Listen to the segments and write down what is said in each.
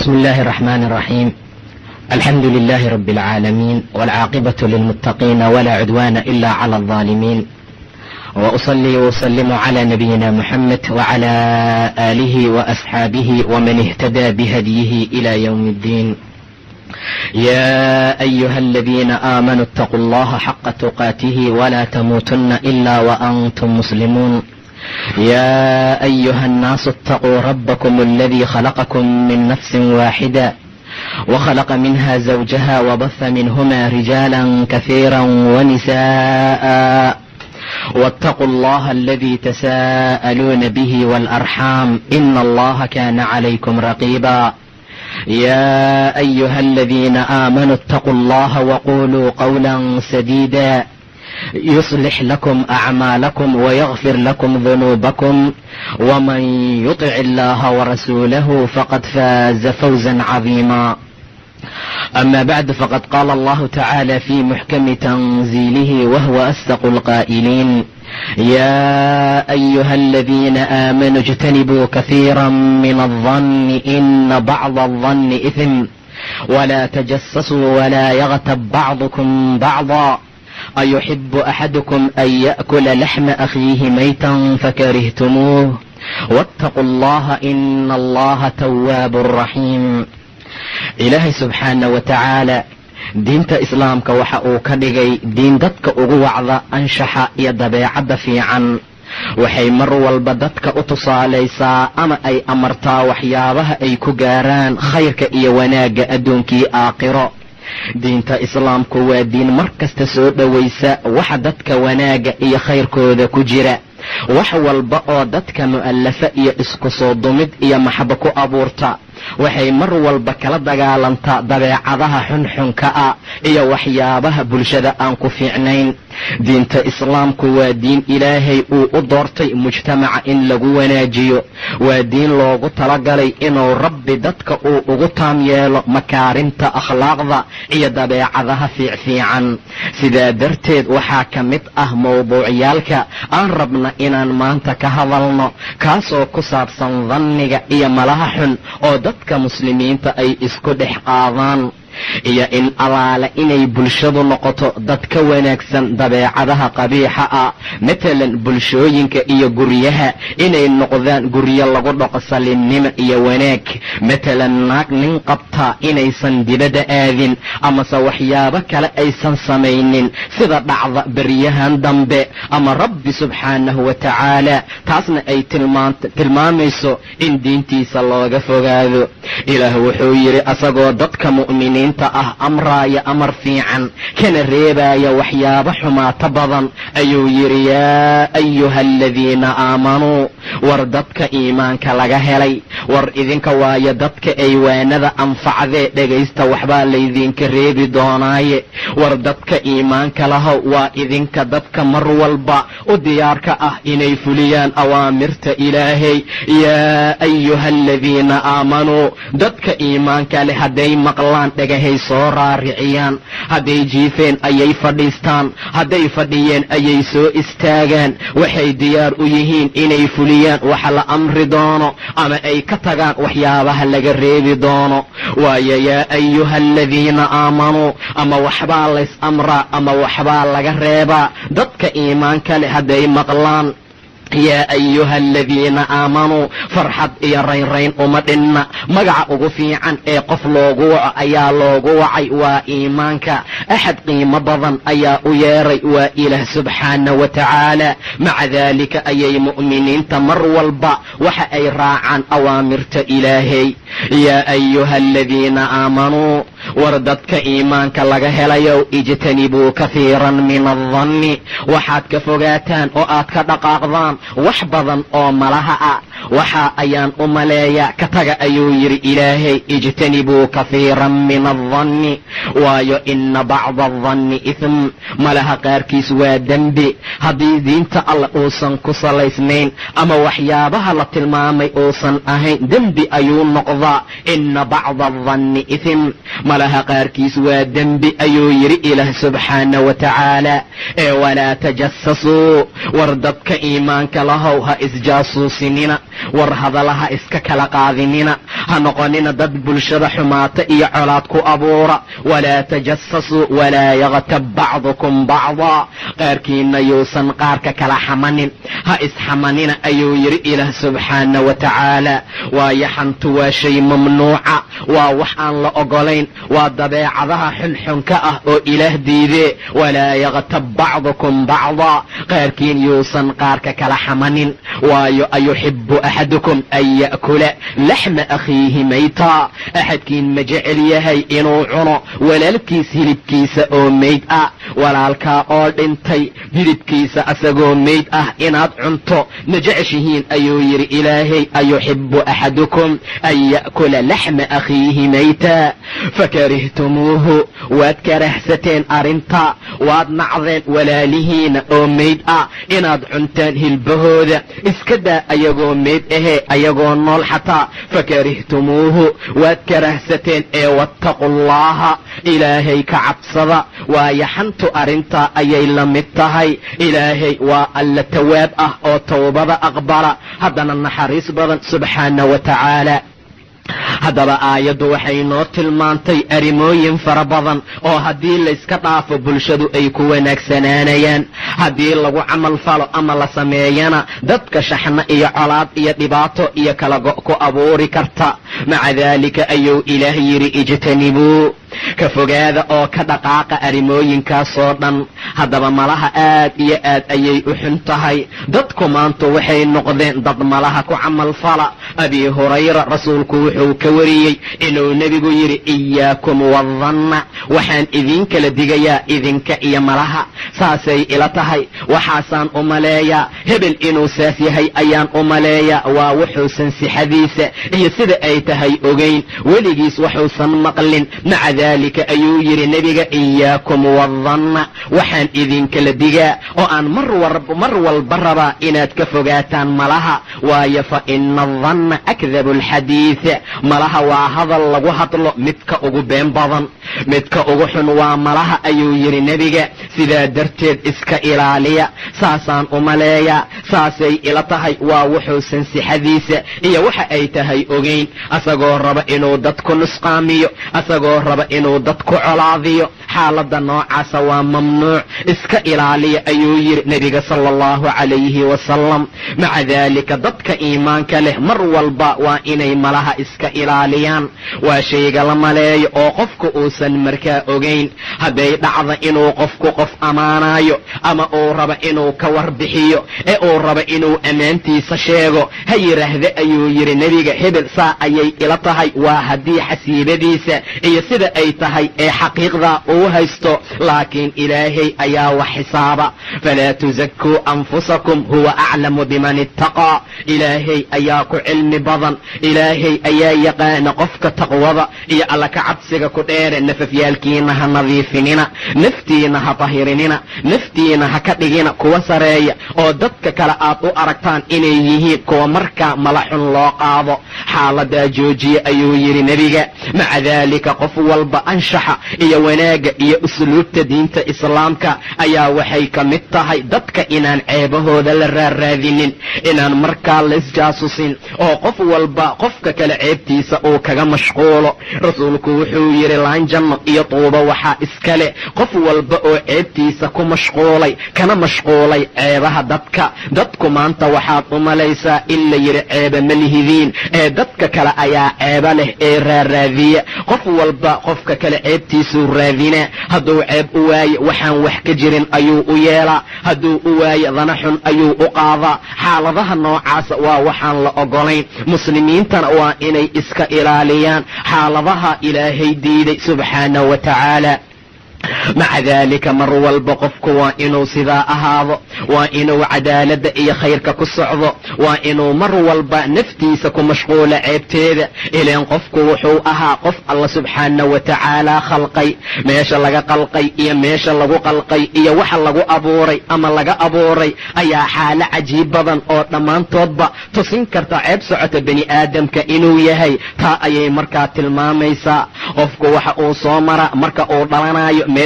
بسم الله الرحمن الرحيم الحمد لله رب العالمين والعاقبة للمتقين ولا عدوان إلا على الظالمين وأصلي وأسلم على نبينا محمد وعلى آله وأصحابه ومن اهتدى بهديه إلى يوم الدين يا أيها الذين آمنوا اتقوا الله حق تقاته ولا تموتن إلا وأنتم مسلمون يا أيها الناس اتقوا ربكم الذي خلقكم من نفس واحدة وخلق منها زوجها وبث منهما رجالا كثيرا ونساء واتقوا الله الذي تساءلون به والأرحام إن الله كان عليكم رقيبا يا أيها الذين آمنوا اتقوا الله وقولوا قولا سديدا يصلح لكم أعمالكم ويغفر لكم ذنوبكم ومن يطع الله ورسوله فقد فاز فوزا عظيما أما بعد فقد قال الله تعالى في محكم تنزيله وهو أصدق القائلين يا أيها الذين آمنوا اجتنبوا كثيرا من الظن إن بعض الظن إثم ولا تجسسوا ولا يغتب بعضكم بعضا أيحب أحدكم أن يأكل لحم أخيه ميتا فكرهتموه واتقوا الله إن الله تواب رحيم ilaahay subxaana wa tacaala diinta islaamka waxa uu ka dhigay diin dadka ugu wacda anshaxa iyo dabeecadda fiican waxay mar walba dadka u tusaalaysaa ama ay amartaa waxyaabaha ay ku gaaraan khayrka iyo wanaagga adduunkii aakhiro diinta islaamku waa diin mar kasta soo dhowaysa waxa dadka wanaagga iyo khayrkooda ku jira wax walba oo dadka mu'allafa iyo isku soo dumid iyo maxabo ku abuurta waxay mar walba kala dagaalantaa dabeecadaha xunxunka ah iyo waxyaabaha bulshada aan ku fiicnayn diinta islaamku waa diin ilaahay uu u doortay mujtamaca in lagu wanaajiyo waa diin loogu talagalay inuu rabbi dadka uu ugu taam yeelo makaarimta akhlaaqda iyo dabeecadaha fiicfiican sidaa darteed waxaa ka mid ah mawduucyaalka aan rabna inaan maanta ka hadalno kaasoo ku saabsan danniga iyo malaha xun oo dadka muslimiinta ay isku dhex qaadaan iyo in allaale inay bulshadu noqoto dad ka wanaagsan dabeecadaha qabiixa ah matalan bulshooyinka iyo guryaha inay noqdaan guryo lagu dhaqo salinnimo iyo wanaag matalan naag nin qabtaa inaysan dibadda aadin amase waxyaabo kale aysan samaynin sida dhacda beryahan dambe ama rabbi subxaanahu wa tacaala taasna ay tilmaamayso in diintiisa looga fogaado ilaah wuxuu yidhi asagoo dadka mu'miniinta ah amraaya amar fiican kana reebaaya waxyaabo xumaato badan ayuu yidhi yaa ayuha aladiina aamanuu war dadka iimaanka laga helay war idinka waayo dadka ay waanada anfacdee dhegaysta waxbaa laydinka reebi doonaaye war dadka iimaanka lahow waa idinka dadka mar walba u diyaarka ah inay fuliyaan awaamirta ilaahay yaa ayuha aladiina aamanuu dadka iimaanka leh hadday maqlaan dhagahay soo raariciyaan hadday jiifeen ayay fadhiistaan hadday fadhiyeen ayay soo istaagaan waxay diyaar u yihiin inay fuliyaan waxa la amri doono ama ay ka tagaan waxyaabaha laga reebi doono waayo yaa ayuha aladiina aamanuu ama waxbaa lays amraa ama waxbaa laga reebaa dadka iimaanka leh hadday maqlaan yaa ayuha aladiina aamanuu farxad iyo raynrayn uma dhinna magaca ugu fiican ee qof loogu waco ayaa loogu wacay waa iimaanka axad qiimo badan ayaa u yeeray waa ilaah subxaana wa tacaala maca daalika ayay mu'miniinta mar walba waxa ay raacaan awaamirta ilaahay yaa ayuha aladiina aamanuu war dadka iimaanka laga helayow ijtanibuu kahiiran min aldanni waxaad ka fogaataan oo aad ka dhaqaaqdaan wax badan oo malaha ah waxa ayaan u maleeyaa ka taga ayuu yidhi ilaahay ijtanibuu kahiiran min aldanni waayo ina bacda aldanni ithm malaha qaarkiis waa dembi haddii diinta alla uusan ku salaysnayn ama waxyaabaha la tilmaamay uusan ahayn dembi ayuu noqdaa ina bacda aldanni ithm malaha qaarkiis waa dembi ayuu yidhi ilaah subxaana wa tacaala ee walaa tajasasuu war dadka iimaanka lahow ha isjaasuusinina war hadalaha iska kala qaadinina ha noqonina dad bulshada xumaata iyo colaad ku abuura walaa tajasasuu walaa yaktab bacdukum bacdaa qaarkiinna yuusan qaarka kala xamanin ha isxamanina ayuu yidhi ilaah subxaana wa tacaala waayo xantu waa shay mamnuuca waa wax aan la ogolayn waa dabeecadaha xunxunka ah oo ilaah diidee walaa yaktab bacdukum bacdaa qaarkiin yuusan qaarka kala xamanin waayo ayuxibu axadukum an ya'kula laxma akhiihi maytaa axadkiin ma jecel yahay inuu cuno walaalkiis hilibkiisa oo meyd ah walaalkaa oo dhintay hilibkiisa asagoo meyd ah inaad cunto ma jeceshihiin ayuu yidhi ilaahay ayuxibu axadukum an ya'kula laxma akhiihi maytaa fakarihtumuuhu waad karahsateen arrinta waad nacdeen walaalihiina oo meyd ah inaad cuntaan hilbahooda iska daa ayagoo meyd ahee ayagoo nool xataa fakarihtumuuhu waad karahsateen ee wattaqu llaha ilaahay ka cabsada waayo xantu arrintaa ayay la mid tahay ilaahay waa alla tawaab ah oo towbada aqbala haddana naxariis badan subxaana wa tacaala haddaba aayaddu waxay noo tilmaantay arrimooyin fara badan oo haddii layska dhaafo bulshadu ay ku wanaagsanaanayaan haddii lagu camal falo ama la sameeyana dadka shaxna iyo colaad iyo dhibaato iyo kala go' ku abuuri karta maca daalika ayuu ilaah yidhi ijtanibuu ka fogaada oo ka dhaqaaqa arrimooyinkaasoo dhan haddaba malaha aad iyo aad ayay u xun tahay dadku maanta waxay noqdeen dad malaha ku camal fala abi hurayra rasuulku wuxuu ka wariyey inuu nebigu yidhi iyaakum wadanna waxaan idiin kala digayaa idinka iyo malaha saasay ila tahay waxaasaan u maleeyaa hebel inuu saas yahay ayaan u maleeyaa waa wuxuusan sixadiisa iyo sida ay tahay ogayn weligiis waxuusan maqlin maca dalika ayuu yidhi nebiga iyaakum wadanna waxaan idinkala digaa oo aan mar walba rabaa inaad ka fogaataan malaha waayo fa ina adanna akdabu alxadiid malaha waa hadal lagu hadlo midka ugu been badan midka ugu xun waa malaha ayuu yidhi nebiga sidaa darteed iska ilaaliya saasaan u maleeyaa saasay ila tahay waa wuxuusan sixadiisa iyo waxa ay tahay ogayn asagoo raba inuu dadku nusqaamiyo asagoo raba inuu dadku colaadiyo xaaladda noocaasa waa mamnuuc iska ilaaliya ayuu yidhi nebiga sala allahu calayhi wasalam maca daalika dadka iimaanka leh mar walba waa inay malaha iska ilaaliyaan waa shayga la maleeyo oo qofku uusan markaa ogayn hadday dhacda inuu qofku qof ammaanayo ama uu raba inuu ka warbixiyo ee uu raba inuu ammaantiisa sheego ha yidhaahda ayuu yidhi nebiga hebel saa ayay ila tahay waa haddii xasiibadiisa iyo sida ay tahay ee xaqiiqda uu haysto laakiin ilaahay ayaa wax xisaaba falaa tusakuu anfusakum huwa aclamu biman ittaqaa ilaahay ayaa ku cilmi badan ilaahay ayaa yaqaana qofka taqwada iyo alla ka cabsiga ku dheere nafafyaalkiina ha nadiifinina naftiina ha tahirinina naftiina ha ka dhigina kuwa sareeya oo dadka kale aad u aragtaan inay yihiin kuwa markaa mala xun loo qaado xaaladaa joojiye ayuu yidhi nebiga maca daalika qof walba anshaxa iyo wanaagga iyo usluubta diinta islaamka ayaa waxay ka mid tahay dadka inaan ceebahooda la raarraadinin inaan markaa laisjaasusin oo qof walba qofka kale ceebtiisa uu kaga mashquulo rasuulku wuxuu yidhi laanjanno iyo tuuba waxaa iskale qof walba oo ceebtiisa ku mashquulay kana mashquulay ceebaha dadka dadku maanta waxaad u malaysaa in la yidhi ceeba ma lihidiin ee dadka kale ayaa ceeba leh ee raarraadiya qof walba qofka kale ceebtiisuu raadinaa hadduu ceeb u waaye waxaan wax ka jirin ayuu u yeelaa hadduu u waaye dana xun ayuu u qaadaa xaaladaha noocaasa waa waxaan la ogolayn muslimiintana waa inay iska ilaaliyaan xaaladaha ilaahay diiday subxaana wa tacaala maca daalika mar walba qofku waa inuu sidaa ahaado waa inuu cadaaladda iyo khayrka ku socdo waa inuu mar walba naftiisa ku mashquulo ceebteeda ilaan qofku wuxuu ahaa qof alla subxaana wa tacaala khalqay meesha laga qalqay iyo meesha lagu qalqay iyo waxa lagu abuuray ama laga abuuray ayaa xaalo cajiib badan oo dhammaantoodba tusin karta ceeb socota bani aadamka inuu yahay taa ayay markaa tilmaamaysaa qofku waxa uu soo mara marka uu dhalanayo meel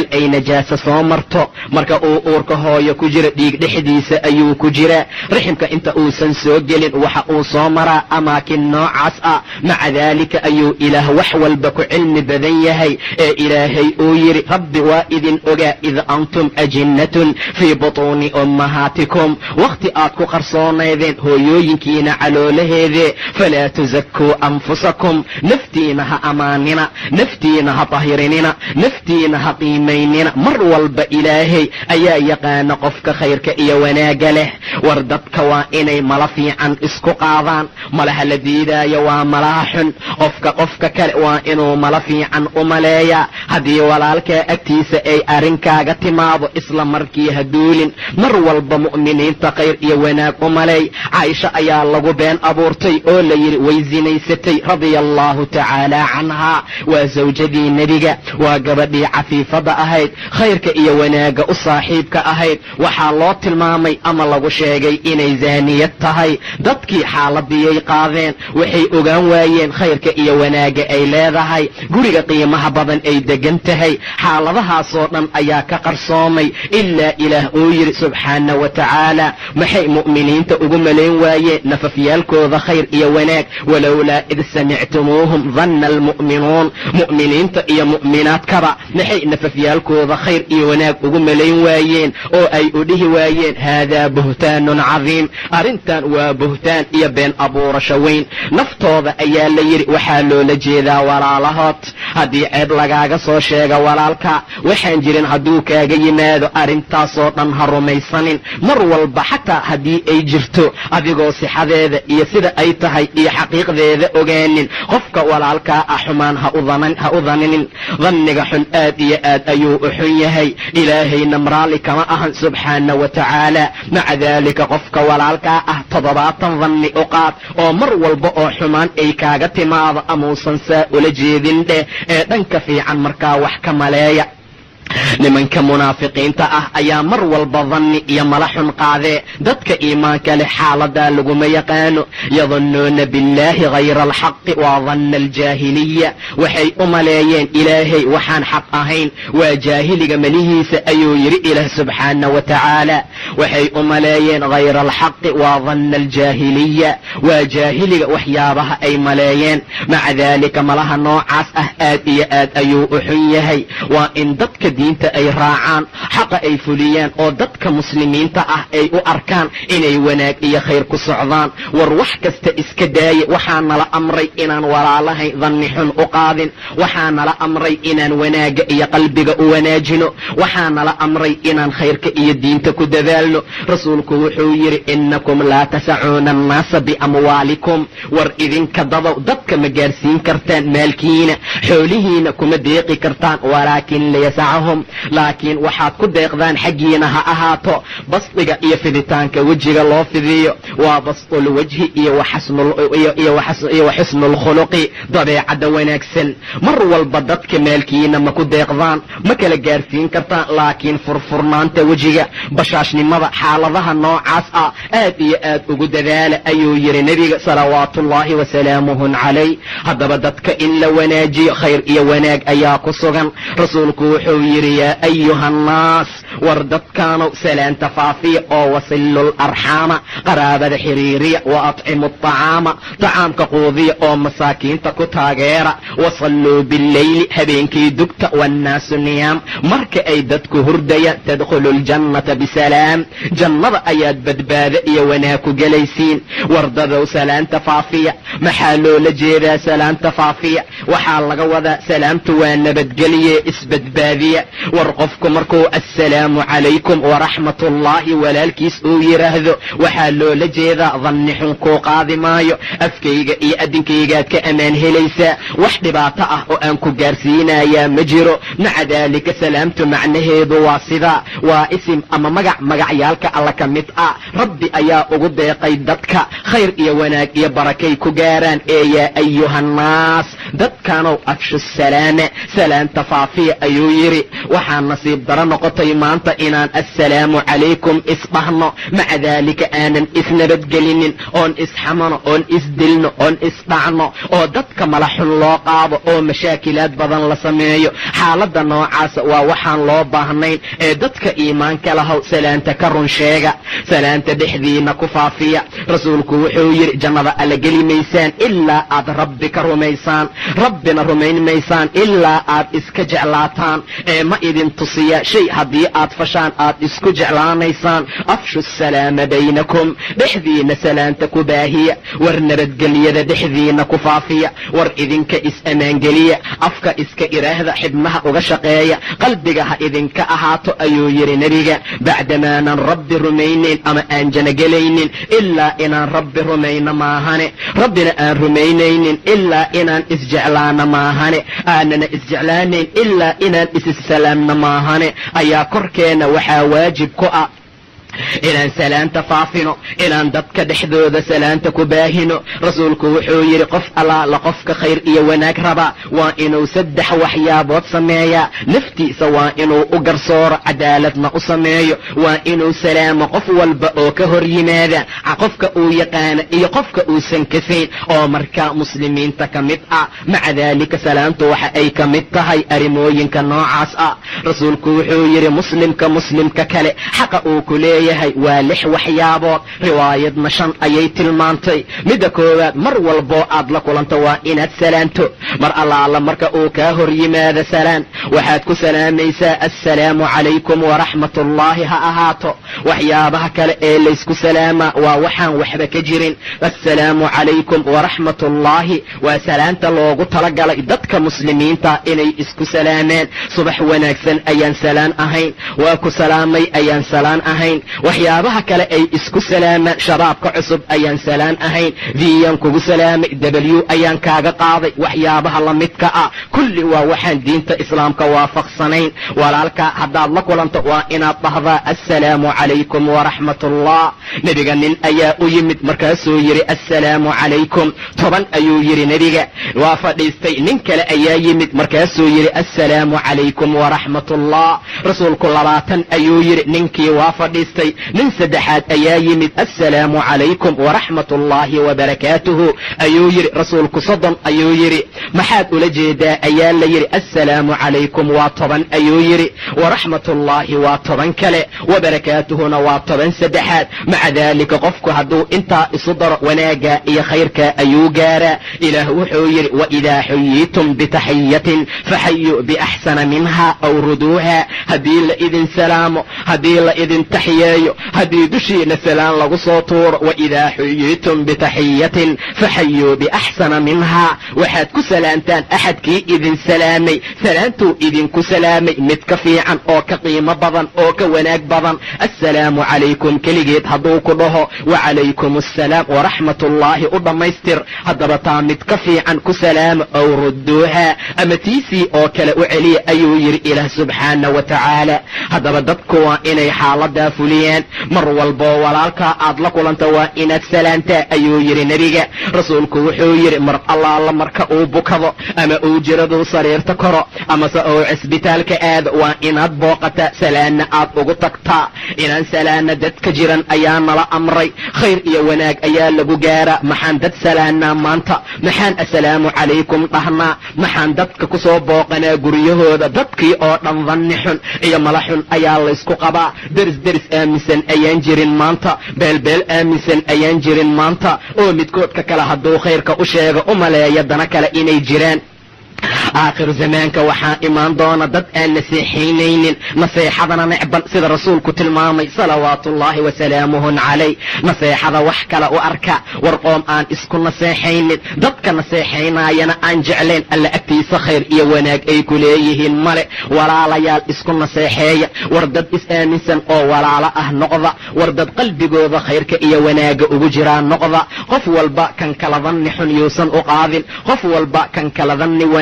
ay najaasa soo marto marka uu uurka hooyo ku jira dhiig dhexdiisa ayuu ku jiraa riximka inta uusan soo gelin waxa uu soo maraa amaakin noocaas ah maca daalika ayuu ilaah wax walba ku cilmi badan yahay ee ilaahay uu yidhi rabbi waa idin ogaa id antum ajinnatun fii butuuni ummahaatikum wakhti aad ku qarsoonaydeen hooyooyinkiina caloolaheedee falaa tusakuu anfusakum naftiina ha ammaanina naftiina ha tahirinina naftiina ha qiimaynina mar walba ilaahay ayaa yaqaana qofka khayrka iyo wanaagga leh war dadka waa inay mala fiican isku qaadaan malaha la diidaayo waa malaha xun qofka qofka kale waa inuu mala fiican u maleeyaa haddii walaalkaa agtiisa ay arrinkaaga timaado isla markii ha duulin mar walba mu'miniinta khayr iyo wanaag u maleey caaisha ayaa lagu been abuurtay oo la yidhi way sinaysatay radia allahu tacaala canhaa waa sawjadii nebiga waa gabadhii cafiifadda ahayd khayrka iyo wanaagga u saaxiibka ahayd waxaa loo tilmaamay ama lagu sheegay inay zaaniyad tahay dadkii xaaladiyay qaadeen waxay ogaan waayeen khayrka iyo wanaagga ay leedahay guriga qiimaha badan ay degan tahay xaaladahaasoo dhan ayaa ka qarsoomay ilaa ilaah uu yidhi subxaana wa tacaala maxay mu'miniinta ugu malayn waayeen nafafyaalkooda khayr iyo wanaag walowlaa id samictumuuhum danna almu'minuun mu'miniinta iyo mu'minaadkaba maxay nafafyaalkooda khayr iyo wanaag ugu malayn waayeen oo ay u dhihi waayeen haadaa buhtaanun cadiim arrintan waa buhtaan iyo been abuurasho weyn naftooda ayaa la yidhi waxaa loola jeedaa walaalahood haddii ceeb lagaaga soo sheega walaalka waxaan jirin hadduu kaaga yimaado arrintaasoo dhan ha rumaysanin mar walba xataa haddii ay jirto adigoo sixadeeda iyo sida ay tahay iyo xaqiiqdeeda ogaanin qofka walaalkaa ah xumaan ha u daninin danniga xun aad iyo aad ayuu u xun yahay ilaahayna mraali kama ahan subxaana wa tacaala maca daalika qofka walaalkaa ah toddobaatan danni u qaad oo mar walba oo xumaan ay kaaga timaado amuusan saa ula jeedin dheh ee dhanka fiican markaa wax ka maleeya nimanka munaafiqiinta ah ayaa mar walba danni iyo mala xun qaadee dadka iimaanka leh xaaladaa laguma yaqaano yadunnuuna billaahi hayra alxaqi waa danna aljaahiliya waxay u maleeyeen ilaahay waxaan xaq ahayn waa jaahiliga melihiisa ayuu yidhi ilaah subxaana wa tacaala waxay u maleeyeen hayra alxaqi waa danna aljaahiliya waa jaahiliga waxyaabaha ay maleeyeen maca daalika malaha noocaas ah aad iyo aad ayuu u xun yahay waa in dadka diinta ay raacaan xaqa ay fuliyaan oo dadka muslimiinta ah ay u arkaan inay wanaag iyo khayr ku socdaan war wax kasta iska daaye waxaa nala amray inaan walaalahay danni xun u qaadin waxaa nala amray inaan wanaagga iyo qalbiga u wanaajino waxaa nala amray inaan khayrka iyo diinta ku dadaalno rasuulku wuxuu yidhi innakum laa tasacuuna annaasa biamwaalikum war idinka dadow dadka ma gaarsiin kartaan maalkiina xoolihiina kuma deeqi kartaan walaakin liyasacahum laakiin waxaad ku deeqdaan xaggiina ha ahaato basdiga iyo fiditaanka wejiga loo fidiyo waa basdulwajhi iyo wa xusnulkhuluqi dabeecadda wanaagsan mar walba dadka maalkiina ma ku deeqdaan ma kala gaarsiin kartaan laakiin furfurnaanta wejiga bashaashnimada xaaladaha noocaas ah aad iyo aad ugu dadaala ayuu yidhi nebiga salawaatuullaahi wasalaamuhu calayh haddaba dadka in la wanaajiyo khayr iyo wanaag ayaa ku sugan rasuulku wuxuu yidhi yaa ayuha annaas war dadkaanow salaanta faafiya oo wasilul arxaama qaraabada xiriiriya wa atcimu aطacaama tacaamka quudiya oo masaakiinta ku taageera wasalluu billeyli habeenkii dugta waannaasu niyaam marka ay dadku hurdayaan tadkhulu ljannata bisalaam jannada ayaad badbaado iyo wanaag ku gelaysiin wardadow salaanta faafiya maxaa loola jeedaa salaanta faafiya waxaa laga wadaa salaamtu waa nabadgelye isbadbaadiya war qofku markuu assalaamu calaykum waraxmat ullaahi walaalkiis uu yidhaahdo waxaa loola jeedaa danni xun kuu qaadi maayo afkayga iyo addinkaygaad ka ammaan helaysaa wax dhibaato ah oo aan ku gaarsiinayaa ma jiro maca daalika salaamtu macnaheedu waa sidaa waa isim ama magac magacyaalka alla ka mid ah rabbi ayaa ugu deeqay dadka khayr iyo wanaag iyo barakay ku gaaraan ee yaa ayuhannaas dadkanow afshu salaama salaanta faafiya ayuu yidhi waxaa nasiib daro noqotay maanta maanta inaan assalaamu calaykum isdhahno maca daalika aanan isnabadgelinin oon isxamano oon isdilno oon isdhacno oo dadka malaxun loo qaado oo mashaakilaad badan la sameeyo xaaladda noocaasa waa waxaan loo baahnayn ee dadka iimaanka lahow salaanta ka run sheega salaanta dhexdiina ku faafiya rasuulku wuxuu yidhi jannada alla geli maysaan ilaa aad rabbi ka rumaysaan rabbina rumayn maysaan ilaa aad iska jeclaataan ee ma idin tusiya shay haddii aad fashaan aad isku jeclaanaysaan afshu salaama baynakum dhexdiina salaanta ku baahiya war nabadgelyada dhexdiina ku faafiya war idinka is-ammaangeliya afka iska iraahda xibnaha uga shaqeeya qalbiga ha idinka ahaato ayuu yidhi nebiga bacdamaanan rabbi rumaynayn ama aan janagelaynin ilaa inaan rabbi rumayno maahane rabbina aan rumaynaynin ilaa inaan isjeclaano maahane aanana isjeclaanayn ilaa inaan isissalaamno maahane ayaa korkeenna waxaa waajib ku ah inaan salaanta faafino inaan dadka dhexdooda salaanta ku baahino rasuulku wuxuu yidhi qof allaala qofka khayr iyo wanaag rabaa waa inuu saddex waxyaabood sameeyaa naftiisa waa inuu u garsooro cadaaladna u sameeyo waa inuu salaamo qof walba oo ka hor yimaada qofka uu yaqaana iyo qofka uusan kasayn oo markaa muslimiinta ka mid ah maca daalika salaantu waxa ay ka mid tahay arrimooyinka noocaas ah rasuulku wuxuu yidhi muslimka muslimka kale xaqa uu ku leeyahay waa lix waxyaabood riwaayadna shan ayay tilmaantay midda koowaad mar walboo aad la kulanto waa inaad salaanto mar allaala marka uu kaa hor yimaado salaan waxaad ku salaamaysaa assalaamu calaykum waraxmatullaahi ha ahaato waxyaabaha kale ee laysku salaamaa waa waxaan waxba ka jirin assalaamu calaykum waraxmatullaahi waa salaanta loogu talagalay dadka muslimiinta inay isku salaamaan subax wanaagsan ayaan salaan ahayn waa ku salaamay ayaan salaan ahayn waxyaabaha kale ay isku salaamaan shabaabka cusub ayaan salaan ahayn viyan kugu salaamay w ayaan kaaga qaaday waxyaabaha la midka ah kulli waa waxaan diinta islaamka waafaqsanayn walaalka haddaad la kulanto waa inaad dhahdaa assalaamu calaykum waraxmatullah nebiga nin ayaa u yimid markaasuu yidhi assalaamu calaykum toban ayuu yidhi nebiga waa fadhiistay nin kale ayaa yimid markaasuu yidhi assalaamu calaykum waraxmatullah rasuulku labaatan ayuu yidhi ninkii waa fadhiistay nin saddexaad ayaa yimid assalaamu calaykum waraxmat ullaahi wabarakaatuhu ayuu yidhi rasuulku soddon ayuu yidhi maxaad ula jeedaa ayaa la yidhi assalaamu calaykum waa toban ayuu yidhi waraxmatullaahi waa toban kale wabarakaatuhuna waa toban saddexaad maca daalika qofku hadduu intaa isu daro wanaagga iyo khayrka ayuu gaaraa ilaah wuxuu yidhi waidaa xuyiitum bitaxiyatin faxayuu biaxsana minha aw ruduuha haddii la idin salaamo haddii la idin taxiyeeyo haddii dushiina salaan lagu soo tuuro waidaa xuyiitum bitaxiyatin faxayuu biaxsana minhaa waxaad ku salaantaan axadkii idin salaamay salaantuu idinku salaamay mid ka fiican oo ka qiimo badan oo ka wanaag badan assalaamu calaykum keligeed hadduu ku dhaho wacalaykum assalaam waraxmatullaahi u dhammaystir haddaba taa mid ka fiican ku salaama ow rudduuha ama tiisii oo kale u celiya ayuu yidhi ilaah subxaana wa tacaala haddaba dadku waa inay xaaladaa fuliyaan mar walboo walaalkaa aad la kulanta waa inaad salaantaa ayuu yidhi nebiga rasuulku wuxuu yidhi mar allaala marka uu bukado ama uu jiraduu sariirta koro amase uu cisbitaalka aado waa inaad booqataa salaanna aad ugu tagtaa inaan salaana dadka jiran ayaa nala amray khayr iyo wanaag ayaa lagu gaaraa maxaan dad salaanaa maanta maxaan assalaamu calaykum dhahnaa maxaan dadka ku soo booqanaa guryahooda dadkii oo dhan danni xun iyo mala xun ayaa laysku qabaa deris deris aaminsan ayaan jirin maanta beelbeel aaminsan ayaan jirin maanta oo midkoodka kale hadduu khayrka u sheego u maleeya dana kale inay jiraan aakhiru zamaanka waxaa imaan doona dad aan naseexaynaynin naseexadana necban sida rasuulku tilmaamay salawaatuullaahi wasalaamuhun calay naseexada wax kale u arka war qoom aan isku naseexaynin dadka naseexaynaayana aan jeclayn alla agtiisa khayr iyo wanaag ay ku leeyihiin male walaalayaal isku naseexeeya war dad is-aaminsan oo walaalo ah noqda war dad qalbigooda khayrka iyo wanaaga ugu jiraa noqda qof walba kan kala danni xun yuusan u qaadin qof walba kan kala danni wanaagsan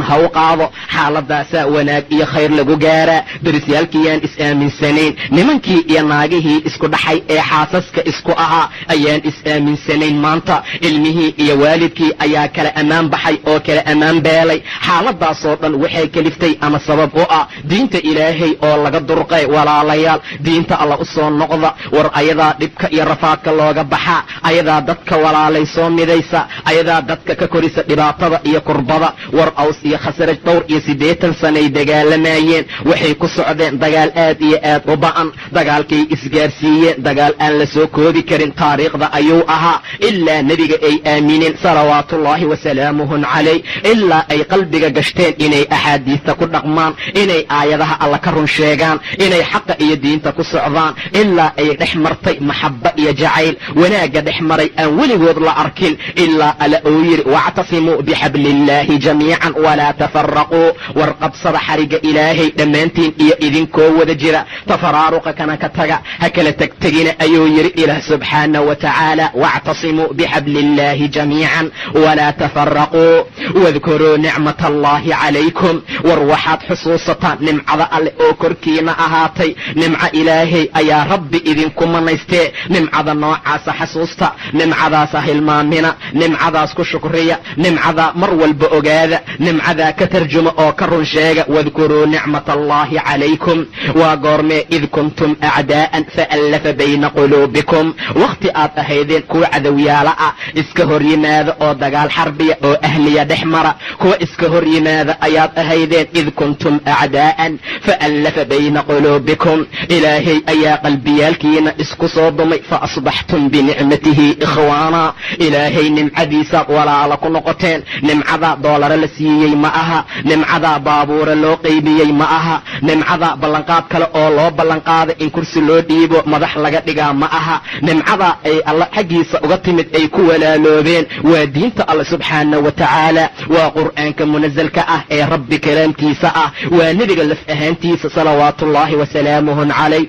ha u qaado xaaladaasaa wanaag iyo khayr lagu gaaraa darisyaalkiiyaan is-aaminsanayn nimankii iyo naagihii isku dhaxay ee xaasaska isku ahaa ayaan is-aaminsanayn maanta ilmihii iyo waalidkii ayaa kala ammaan baxay oo kala ammaan beelay xaaladaasoo dhan waxay keliftay ama sabab u ah diinta ilaahay oo laga durqay walaalayaal diinta alla u soo noqda war ayadaa dhibka iyo rafaadka looga baxaa ayadaa dadka walaalay soo midaysa ayadaa dadka ka korisa dhibaatada iyo kurbada war aws iyo khasraj dhowr iyo siddeetan sanay dagaalamayeen waxay ku socdeen dagaal aad iyo aad u ba'an dagaalkay isgaarsiiyeen dagaal aan la soo koobi karin taariikhda ayuu ahaa ilaa nebiga ay aamineen salawaatuullaahi wasalaamuhun calayh ilaa ay qalbiga gashteen inay axaadiista ku dhaqmaan inay aayadaha alla ka run sheegaan inay xaqa iyo diinta ku socdaan ilaa ay dhex martay maxabba iyo jacayl wanaagga dhex maray aan weligood la arkin ilaa alla uu yidhi wactasimuu bixabliillaahi jamiican walaa tafaraquu war qabsada xarigga ilaahay dhammaantiin iyo idinkoo wada jira tafaraaruqa kana ka taga ha kala tegtegina ayuu yidhi ilaah subxaana wa tacaala wactasimuu bixabliillaahi jamiican walaa tafaraquu wadkuruu nicmat allaahi calaykum war waxaad xusuusataan nimcada alle oo korkiina ahaatay nimco ilaahay ayaa rabbi idinku manaystee nimcada noocaasa xasuusta nimcadaasa hilmaamina nimcadaas ku shukriya nimcadaa mar walba ogaada nimcadaa ka tarjuma oo ka run sheega wadkuruu nicmat allaahi calaykum waa goormee id kuntum acdaa'an faallafa bayna quluubikum wakhti aad ahaydeen kuwa cadowyaala ah iska hor yimaada oo dagaal xarbiya oo ahliya dhex mara kuwa iska hor yimaada ayaad ahaydeen id kuntum acdaa'an faallafa bayna quluubikum ilaahay ayaa qalbiyaalkiina isku soo dumay fa asbaxtum binicmatihi ikhwaana ilaahay nimcadiisaad walaala ku noqoteen nimcadaa doolare la siiyey ma aha nimcadaa baabuure loo qaybiyey ma aha nimcadaa ballanqaad kale oo loo ballanqaaday in kursi loo dhiibo madax laga dhigaa ma aha nimcadaa ay alla xaggiisa uga timid ay ku walaaloobeen waa diinta alle subxaana wa tacaala waa qur'aanka munasalka ah ee rabbi kalaamkiisa ah waa nebiga laf ahaantiisa salawaatuullaahi wasalaamuhun calayh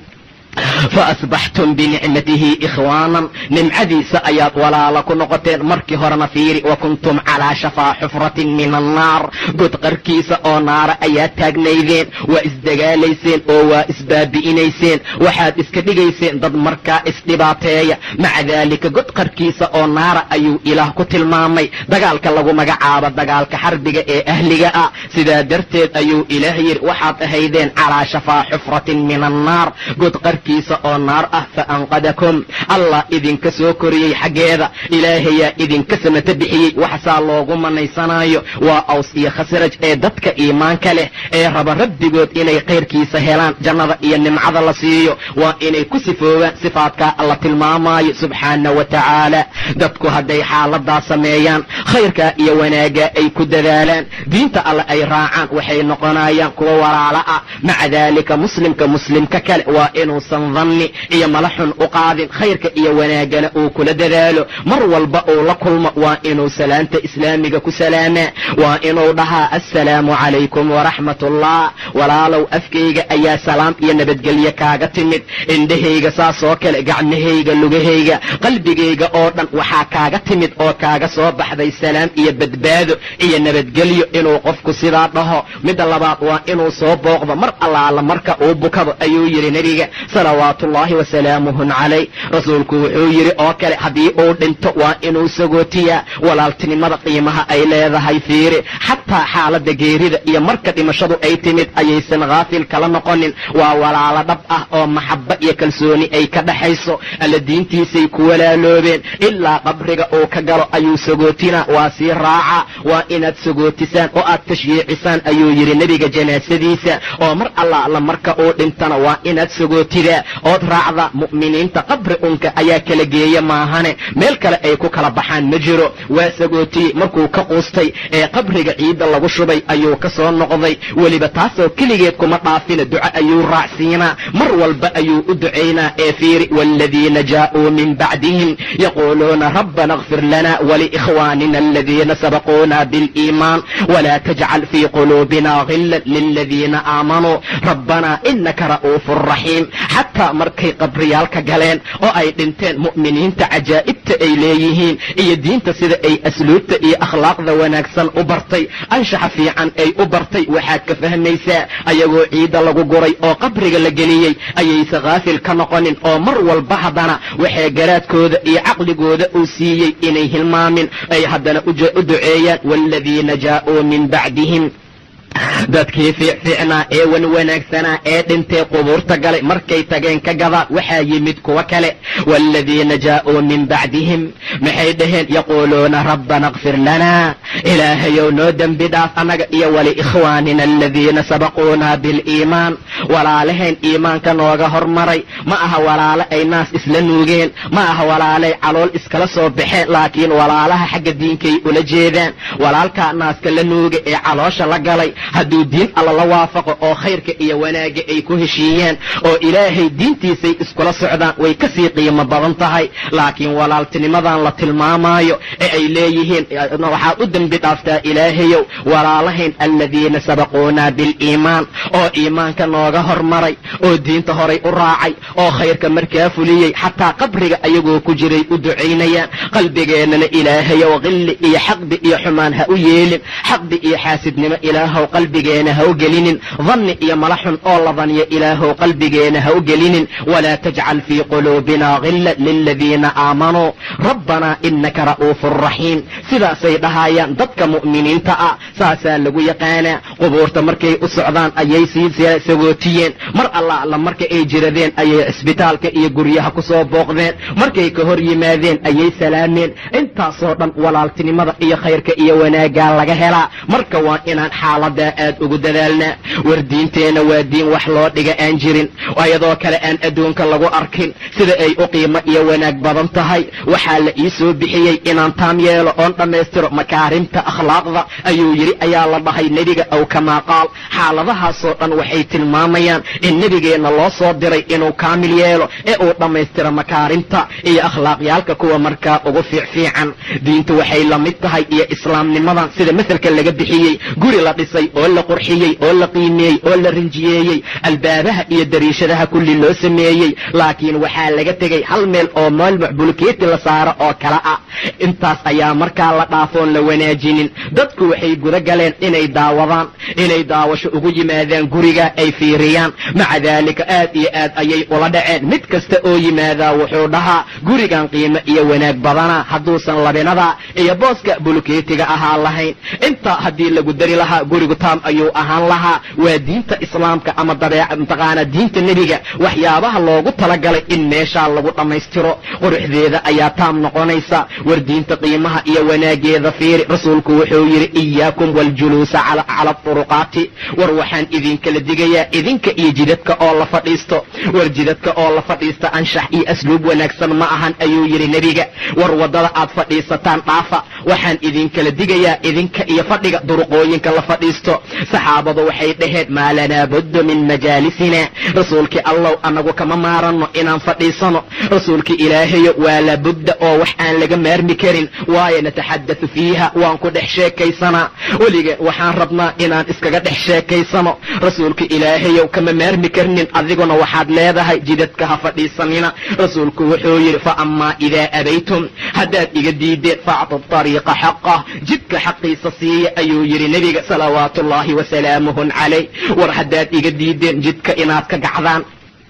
faasbaxtum binicmatihi ikhwaanan nimcadiisa ayaad walaala ku noqoteen markii horena fiiri wa kuntum calaa shafaa xufratin min annaar god qarkiisa oo naara ayaad taagnaydeen waa isdagaalayseen oo waa isbaabi'inayseen waxaad iska dhigayseen dad markaa isdhibaateeya maca daalika god qarkiisa oo naara ayuu ilaah ku tilmaamay dagaalka lagu magacaabo dagaalka xarbiga ee ahliga ah sidaa darteed ayuu ilaah yidhi waxaad ahaydeen calaa shafaa xufratin min annaar god kiisa oo naar ah fa anqadakum allah idinka soo koriyey xaggeeda ilaahayaa idinka samata bixiyey waxsaa loogu manaysanaayo waa aws iyo khasraj ee dadka iimaanka leh ee raba rabbigood inay kayrkiisa helaan jannada iyo nimcada la siiyo waa inay ku sifoobaan sifaadkaa alla tilmaamaayo subxaana wa tacaala dadku hadday xaaladaa sameeyaan khayrkaa iyo wanaaggaa ay ku dadaalaan diinta alle ay raacaan waxay noqonayaan kuwa walaala ah maca daalika muslimka muslimka kale waa inuu danni iyo mala xun u qaadin khayrka iyo wanaagana uu kula dadaalo mar walba uu la kulmo waa inuu salaanta islaamiga ku salaamaa waa inuu dhahaa assalaamu calaykum waraxmat ullah walaalow afkayga ayaa salaam iyo nabadgelye kaaga timid indhahayga saasoo kale gacmahayga lugahayga qalbigayga oo dhan waxaa kaaga timid oo kaaga soo baxday salaam iyo badbaado iyo nabadgelyo inuu qofku sidaa dhaho midda labaad waa inuu soo booqdo mar allaala marka uu bukado ayuu yidhi nebiga salawaatuullaahi wasalaamuhun calayh rasuulku wuxuu yidhi oo kale haddii uu dhinto waa inuu sagootiyaa walaaltinimada qiimaha ay leedahay fiiri xataa xaaladda geerida iyo marka dhimashadu ay timid ayaysan khaafil kala noqonin waa walaalo dhab ah oo maxabba iyo kalsooni ay ka dhaxayso alla diintiisay ku walaaloobeen ilaa qabriga uu ka galo ayuu sagootinaa waa sii raaca waa inaad sagootisaan oo aad tashyiicisaan ayuu yidhi nebiga janaasadiisa oo mar allaala marka uu dhintana waa inaad sagootidaa ood raacda mu'miniinta qabri unka ayaa kala geeya maahane meel kale ay ku kala baxaan ma jiro waa sagootiyey markuu ka quustay ee qabriga ciidda lagu shubay ayuu ka soo noqday weliba taasoo keligeed kuma dhaafina duco ayuu raacsiinaa mar walba ayuu u ducaynaa ee fiiri waaladiina jaa'uu min bacdihim yaquuluuna rabbana اغfir lana waliikhwaanina aladiina sabaquuna biاliimaan wla tajcal fii quluubina gila liladiina aamanuu rabbana inaka ra'uufu raxiim xataa markay qabriyaalka galeen oo ay dhinteen mu'miniinta cajaa'ibta ay leeyihiin iyo diinta sida ay asluubta iyo akhlaaqda wanaagsan u bartay anshaxa fiican ay u bartay waxaad ka fahmaysaa ayagoo ciidda lagu guray oo qabriga la geliyey ayayse khaafil ka noqonin oo mar walba haddana waxay garaadkooda iyo caqligooda uu siiyey inay hilmaamin ay haddana u duceeyaan waaladiina jaa'uu min bacdihim dadkii fiicfiicnaa ee wan wanaagsanaa ee dhintay qubuurta galay markay tageen ka gadaan waxaa yimid kuwa kale waaladiina jaa'uu min bacdihim maxay dhaheen yaquuluuna rabbana kfir lanaa ilaahayow noo dembi dhaaf annaga iyo waliikhwaanina aladiina sabaquunaa biliimaan walaalahayn iimaanka nooga hormaray ma aha walaalo ay naas isla nuugeen ma aha walaalay calool iskala soo baxeen laakiin walaalaha xagga diinkay ula jeedaan walaalkaa naaska la nuuga ee caloosha la galay hadduu diin alla la waafaqo oo khayrka iyo wanaagga ay ku heshiiyeen oo ilaahay diintiisay iskula socdaan way ka sii qiimo badan tahay laakiin walaaltinimadan la tilmaamaayo ee ay leeyihiin waxaad u dembi dhaaftaa ilaahayow walaalahayn aladiina sabaquunaa biliimaan oo iimaanka nooga hormaray oo diinta horay u raacay oo khayrka markaa fuliyey xataa qabriga ayagoo ku jiray u ducaynayaan qalbigeennana ilaahayow qilli iyo xaqdi iyo xumaan ha u yeelin xaqdi iyo xaasidnimo ilaahow qalbigeena ha u gelinin danni iyo mala xun oo la daniyo ilaahow qalbigeena ha u gelinin walaa tajcal fii quluubina gilla liladiina aamanuu rabbanaa inaka ra'uufun raxiim sidaasay dhahayaan dadka mu'miniinta ah saasaa lagu yaqaanaa qubuurta markay u socdaan ayay sii sagootiyeen mar alla alla marka ay jiradeen ayay cisbitaalka iyo guryaha ku soo booqdeen markay ka hor yimaadeen ayay salaameen intaasoo dhan walaaltinimada iyo khayrka iyo wanaaggaa laga helaa marka waa inaan xaaladaa aad ugu dadaalnaa war diinteenna waa diin wax loo dhiga aan jirin ayadoo kale aan adduunka lagu arkin sida ay u qiimo iyo wanaag badan tahay waxaa la ii soo bixiyey inaan taam yeelo oon dhammaystiro makaarimta akhlaaqda ayuu yidhi ayaa la dhahay nebiga aw kamaa qaal xaaladahaasoo dhan waxay tilmaamayaan in nebigeenna loo soo diray inuu kaamil yeelo ee uu dhammaystiro makaarimta iyo akhlaaqyaalka kuwa markaa ugu fiicfiican diintu waxay la mid tahay iyo islaamnimadan sida maselka laga bixiyey guri la dhisay oo la qurxiyey oo la qiimeeyey oo la rinjiyeeyey albaabaha iyo dariishadaha kulli loo sameeyey laakiin waxaa laga tegey hal meel oo meel macbulkeeti la saaro oo kale ah intaas ayaa markaa la dhaafoon la wanaajinin dadku waxay guda galeen inay daawadaan inay daawasho ugu yimaadaan guriga ay fiiriyaan maca daalika aad iyo aad ayay ula dhaceen mid kasta oo yimaadaa wuxuu dhahaa gurigan qiimo iyo wanaag badana hadduusan labinada iyo booska bulkeetiga ahaa lahayn intaa haddii lagu dari lahaa gurigu taam ayuu ahaan lahaa waa diinta islaamka ama dabeeca mataqaana diinta nebiga waxyaabaha loogu talagalay in meeshaa lagu dhammaystiro quruxdeeda ayaa taam noqonaysa war diinta qiimaha iyo wanaageeda fiiri rasuulku wuxuu yidhi iyaakum waljuluusa cala turuqaati war waxaan idinkala digayaa idinka iyo jidadka oo la fadhiisto war jidadka oo la fadhiista anshax iyo asluub wanaagsan ma ahan ayuu yidhi nebiga war waddada aad fadhiisataan dhaafa waxaan idinkala digayaa idinka iyo fadhiga duruqooyinka la fadhiisto saxaabadu waxay dhaheen maa lanaa buddu min majaalisina rasuulkii allow annagu kama maaranno inaan fadhiisano rasuulkii ilaahayo waa labudda oo wax aan laga maarmi karin waayo nataxaddathu fiiha waan ku dhex sheekaysanaa weliga waxaan rabnaa inaan iskaga dhex sheekaysano rasuulka ilaahayow kama maarmi karnin adiguna waxaad leedahay jidadka ha fadhiisanina rasuulku wuxuu yidhi fa amaa idaa abaytum haddaad iga diideen factu ariiqa xaqah jidka xaqiisa siiya ayuu yidhi nebiga salawaatu ullaahi wasalaamuhu calayh war haddaad iga diideen jidka inaad ka gacdaan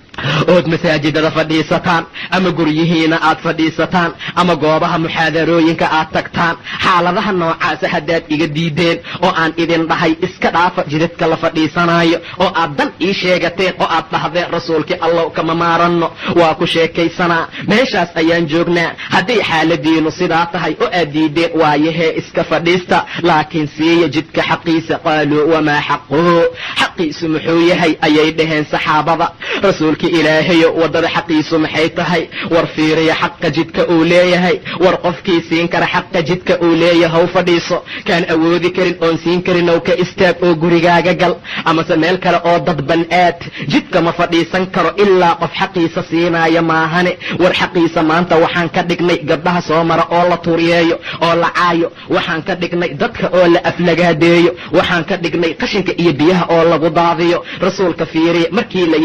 ood masaajidada fadhiisataan ama guryihiina aad fadhiisataan ama goobaha muxaadarooyinka aad tagtaan xaaladaha noocaasa haddaad iga diideen oo aan idin dhahay iska dhaafa jidadka la fadhiisanaayo oo aad dan ii sheegateen oo aad dhahdeen rasuulkii allow kama maaranno waa ku sheekaysanaa meeshaas ayaan joognaa hadday xaaladiinu sidaa tahay oo aad diideen waayahee iska fadhiista laakiin siiya jidka xaqiisa qaaluu wamaa xaquhu xaqiisu muxuu yahay ayay dhaheen saxaabada rasuulka ilaahayo waddada xaqiisu maxay tahay war fiiriya xaqa jidka uu leeyahay war qofkii siin kara xaqa jidka uu leeyahay haw fadhiiso kaan awoodi karin oon siin karin ow ka istaag oo gurigaaga gal amase meel kale oo dadban aad jidka ma fadhiisan karo ilaa qof xaqiisa siinaayo maahane war xaqiisa maanta waxaan ka dhignay gabdhaha soo mara oo la turiyeeyo oo la caayo waxaan ka dhignay dadka oo la aflagaadeeyo waxaan ka dhignay qashinka iyo biyaha oo lagu daadiyo rasuulka fiiriya markii la yidhi wamaa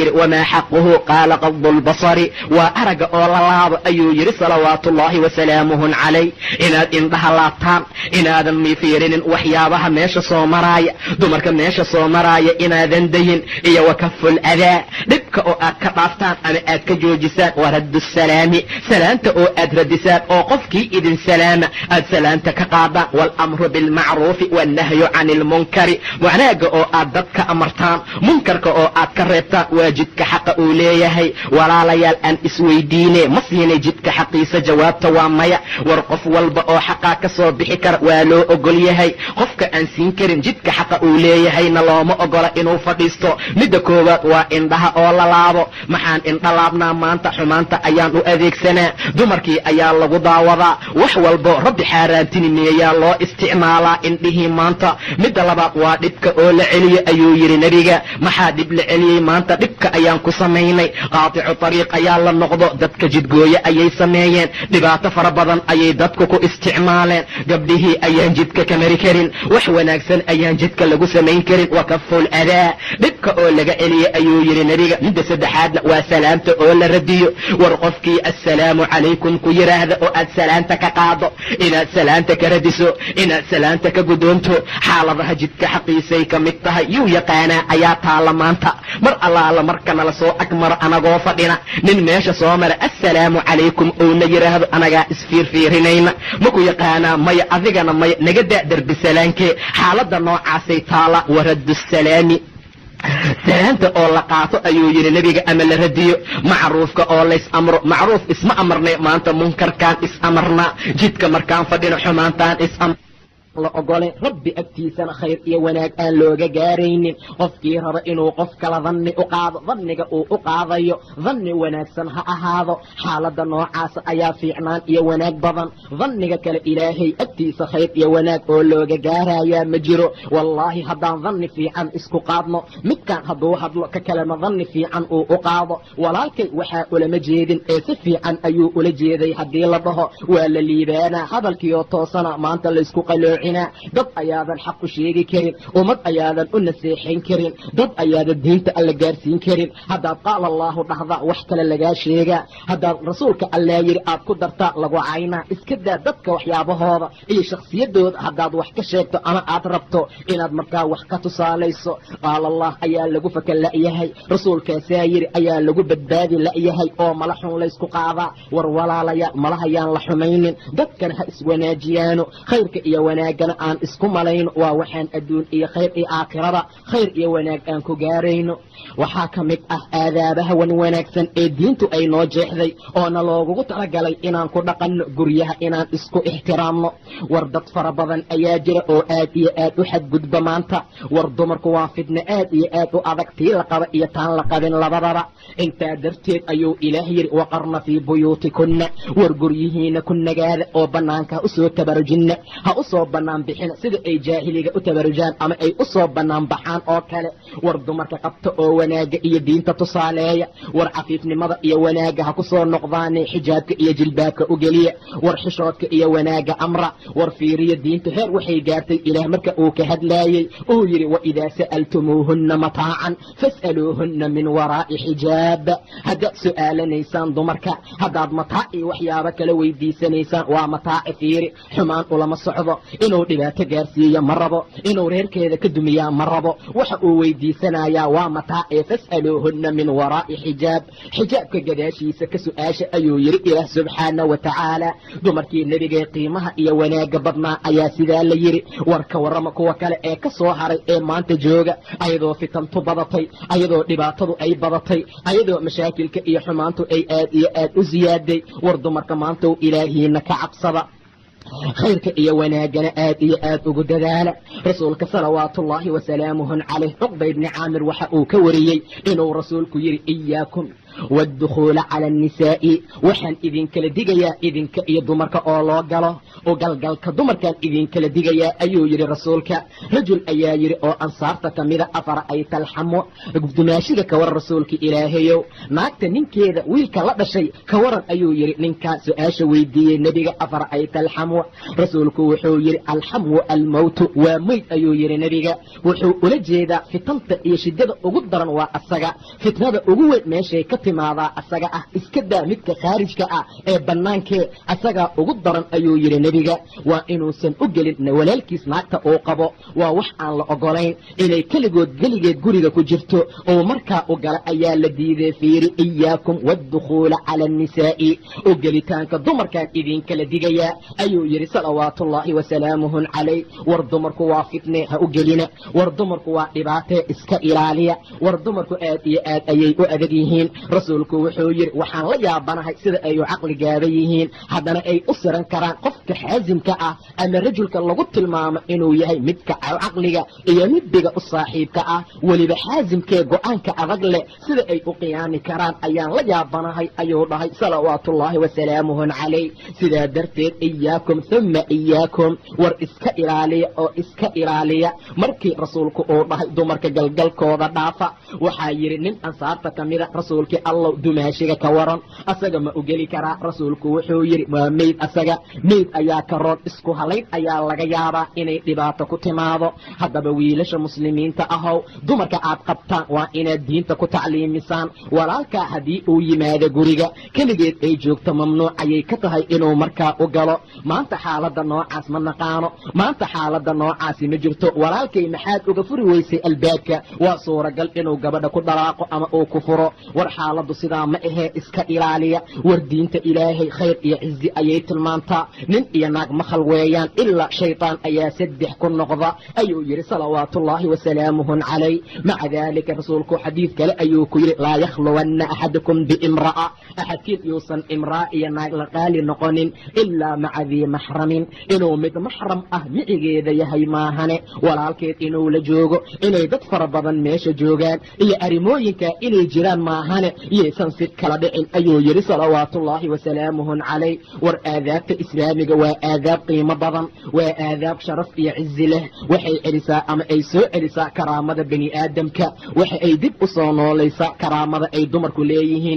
wamaa xaquhu qaala qadu lbasari waa aragga oo la laabo ayuu yidhi salawaatu ullaahi wasalaamuhu calay inaad indhaha laabtaan inaadan mifiirinin waxyaabaha meesha soo maraaya dumarka meesha soo maraaya inaadan dayin iyo wakaful adaa dhibka oo aad ka dhaaftaan ama aad ka joojisaan waa raddu salaami salaanta oo aad radisaan oo qofkii idin salaama aad salaanta ka qaadaan waalamru bilmacruufi wannahyu cani ilmunkari wanaaga oo aad dadka amartaan munkarka oo aad ka reebtaan waa jidka xaqa uu leeyahay walaalayaal aan isweydiine ma siinay jidka xaqiisa jawaabta waa maya war qof walba oo xaqaa ka soo bixi kara waa loo ogol yahay qofka aan siin karin jidka xaqa uu leeyahayna looma ogola inuu fadhiisto midda koowaad waa indhaha oo la laabo maxaan indha laabnaa maanta xumaanta ayaan u adeegsanaa dumarkii ayaa lagu daawadaa wax walbo rabbi xaaraantinimeeyaa loo isticmaalaa indhihii maanta midda labaad waa dhibka oo la celiyo ayuu yidhi nebiga maxaa dhib la celiyey maanta dhibka ayaan ku samaynay qaaticu tariiq ayaa la noqdo dadka jidgooye ayay sameeyeen dhibaato fara badan ayay dadku ku isticmaaleen gabdhihii ayaan jidka ka mari karin wax wanaagsan ayaan jidka lagu samayn karin wa kaful adaa dhibka oo laga celiye ayuu yidhi nebiga midda saddexaadna waa salaamta oo la radiyo war qofkii assalaamu calaykum ku yidhaahda oo aad salaanta ka qaado inaad salaanta ka radiso inaad salaanta ka gudoonto xaaladaha jidka xaqiisay ka mid tahay yuu yaqaanaa ayaa taalla maanta mar allaala marka nala soo agmaro anagoo fadhina nin meesha soo mara assalaamu calaykum ouna yidhaahdo anagaa isfiirfiirinayna maku yaqaanaa maya adigana maya naga daa derbi salaankee xaaladda noocaasay taala waraddu salaami salaanta oo la qaato ayuu yidhi nebiga ama la radiyo macruufka oo lays amro macruuf isma amarnay maanta munkarkaan is amarnaa jidka markaan fadhino xumaantaan is amr la ogole rabbi agtiisana khayr iyo wanaag aan looga gaaraynin qofkii raba inuu qof kala danni u qaado danniga uu u qaadayo danni wanaagsan ha ahaado xaaladda noocaasa ayaa fiicnaan iyo wanaag badan danniga kale ilaahay agtiisa khayr iyo wanaag oo looga gaarayaa ma jiro wallaahi haddaan danni fiican isku qaadno midkaan hadduu hadlo ka kalena danni fiican uu u qaado walaalkay waxaa ulama jeedin ee si fiican ayuu ula jeeday haddii la dhaho waa la liibaanaa hadalkiioo toosana maanta laysku qalooc dad ayaadan xaq u sheegi karin ummad ayaadan u naseexayn karin dad ayaadan diinta alla gaarsiin karin haddaad qaala allaahu dhahda wax kale lagaa sheegaa haddaad rasuulka allaa yidhi aad ku dartaa lagu caynaa iska daa dadka waxyaabahooda iyo shakhsiyadooda haddaad wax ka sheegto ama aad rabto inaad markaa wax ka tusaalayso qaala allah ayaa lagu fakan la'yahay rasuulkaasaa yidhi ayaa lagu badbaadi la'yahay oo mala xun laysku qaadaa war walaalayaal malahayaan la xumaynin dadkana ha iswanaajiyaano khayrka iyo wanaag aan isku malayno waa waxaan adduun iyo khayr iyo aakhirada khayr iyo wanaag aan ku gaarayno waxaa ka mid ah aadaabaha wan wanaagsan ee diintu ay noo jeexday oona loogugu talagalay inaan ku dhaqanno guryaha inaan isku ixtiraamno war dad fara badan ayaa jira oo aad iyo aad u xadgudba maanta war dumarku waa fidno aad iyo aad u adag tii la qaba iyo taan la qabin labadaba intaa darteed ayuu ilaah yidhi waqarna fii buyuutikunna war guryihiina ku nagaada oo bannaanka ha usoo tabarujinna ha usoo bannaan bixina sida ay jaahiliga u tabarujaan ama ay u soo bannaan baxaan oo kale war dumarka qabta oo wanaaga iyo diinta tusaaleeya war cafiifnimada iyo wanaagga ha ku soo noqdaane xijaabka iyo jilbaabka u geliya war xishoodka iyo wanaagga amra war fiiriya diinta heer waxay gaartay ilaah marka uu ka hadlaayey uu yidhi waidaa sa'altumuuhunna mataacan fas'aluuhunna min waraa'i xijaab haddaad su'aalanaysaan dumarka haddaad mataac iyo waxyaabo kala weydiisanaysaan waa mataaci fiiri xumaan ulama socdo inuu dhibaato gaarsiiyo ma rabo inuu reerkeeda ka dumiyaa ma rabo waxa uu weydiisanayaa waa mataace fas'aluuhunna min waraa'i xijaab xijaabka gadaashiisa ka su'aasha ayuu yidhi ilaah subxaana wa tacaala dumarkii nebigee qiimaha iyo wanaagga badnaa ayaa sidaa la yidhi warka warrama kuwa kale ee ka soo haray ee maanta jooga ayadoo fitantu badatay ayadoo dhibaatadu ay badatay ayadoo mashaakilka iyo xumaantu ay aad iyo aad u siyaaday war dumarka maanta u ilaahiina ka cabsada khayrka iyo wanaagana aad iyo aad ugu dadaala rasuulka salawaatuullaahi wasalaamuhun calayh cuqba ibni caamir waxa uu ka wariyey inuu rasuulku yidhi iyaakum waadukhuula cala annisaa'i waxaan idinkala digayaa idinka iyo dumarka oo loo galo oo galgalka dumarkaan idinkala digayaa ayuu yidhi rasuulka rajul ayaa yidhi oo ansaarta ka mida afara ay talxamo dumaashiga ka waran rasuulka ilaahayow naagta ninkeeda wiilka la dhashay ka waran ayuu yidhi ninkaa su-aasha weydiiyey nebiga afara ay talxamo rasuulku wuxuu yidhi alxamu almowtu waa meyd ayuu yidhi nebiga wuxuu ula jeedaa fitanta iyo shidada ugu daran waa asaga fitnada ugu weyn meeshay ka timaadaa asaga ah iska daa midka khaarijka ah ee bannaankee asagaa ugu daran ayuu yidhi nebiga waa inuusan u gelin walaalkiis naagta uu qabo waa wax aan la ogolayn inay keligood geligeed guriga ku jirto oo markaa u gala ayaa la diiday fiiri iyaakum waadukhuula cala annisaa'i oo gelitaanka dumarkaan idinkala digayaa ayuu yidhi salawaatuullaahi wasalaamuhun calayh war dumarku waa fitne ha u gelina war dumarku waa dhibaatee iska ilaaliya war dumarku aad iyo aad ayay u adag yihiin rasuulku wuxuu yidhi waxaan la yaabanahay sida ay u caqli gaaba yihiin haddana ay u siran karaan qofka xaasimka ah ama rajulka lagu tilmaamo inuu yahay midka caqliga iyo midbiga u saaxiibka ah weliba xaasimkee go-aanka adag leh sida ay u qiyaami karaan ayaan la yaabanahay ayuu dhahay salawaatuullaahi wasalaamuhun calayh sidaa darteed iyaakum uma iyaakum war iska ilaaliya oo iska ilaaliya markii rasuulku uu dhahay dumarka galgalkooda dhaafa waxaa yidhi nin ansaarta ka mida rasuulkii allow dumaashiga ka waran asaga ma u geli karaa rasuulku wuxuu yidhi waa meyd asaga meyd ayaa ka roon isku halayn ayaa laga yaabaa inay dhibaato ku timaado haddaba wiilasha muslimiinta ahow dumarka aad qabtaan waa inaad diinta ku tacliimisaan walaalkaa haddii uu yimaado guriga keligeed ay joogto mamnuuc ayay ka tahay inuu markaa u galo maanta xaaladda noocaas ma naqaano maanta xaaladda noocaasi ma jirto walaalkay maxaad uga furi weysay albaabka waa suuragal inuu gabadha ku dhalaaqo ama uu ku furo war xaaladdu sidaa ma ahee iska ilaaliya war diinta ilaahay khayr iyo cizi ayay tilmaantaa nin iyo naag makhal weeyaan ilaa shaydaan ayaa saddex ku noqda ayuu yidhi salawaatuullaahi wasalaamuhun calayh maca daalika rasuulku xadiid kale ayuu ku yidhi laa yakhluwanna axadukum biimra'a axadkiin yuusan imraa iyo naag la qaali noqonin ilaa maca dii maxramin inuu mid maxram ah micigeeda yahay maahane walaalkeed inuu la joogo inay dad fara badan meesha joogaan iyo arrimooyinka inay jiraan maahane yaysan si kala dhicin ayuu yidhi salawaatuullaahi wasalaamuhun calayh war aadaabta islaamiga waa aadaab qiimo badan waa aadaab sharaf iyo cizi leh waxay celisaa ama ay soo celisaa karaamada bani aadamka waxa ay dib u soo noolaysaa karaamada ay dumarku leeyihiin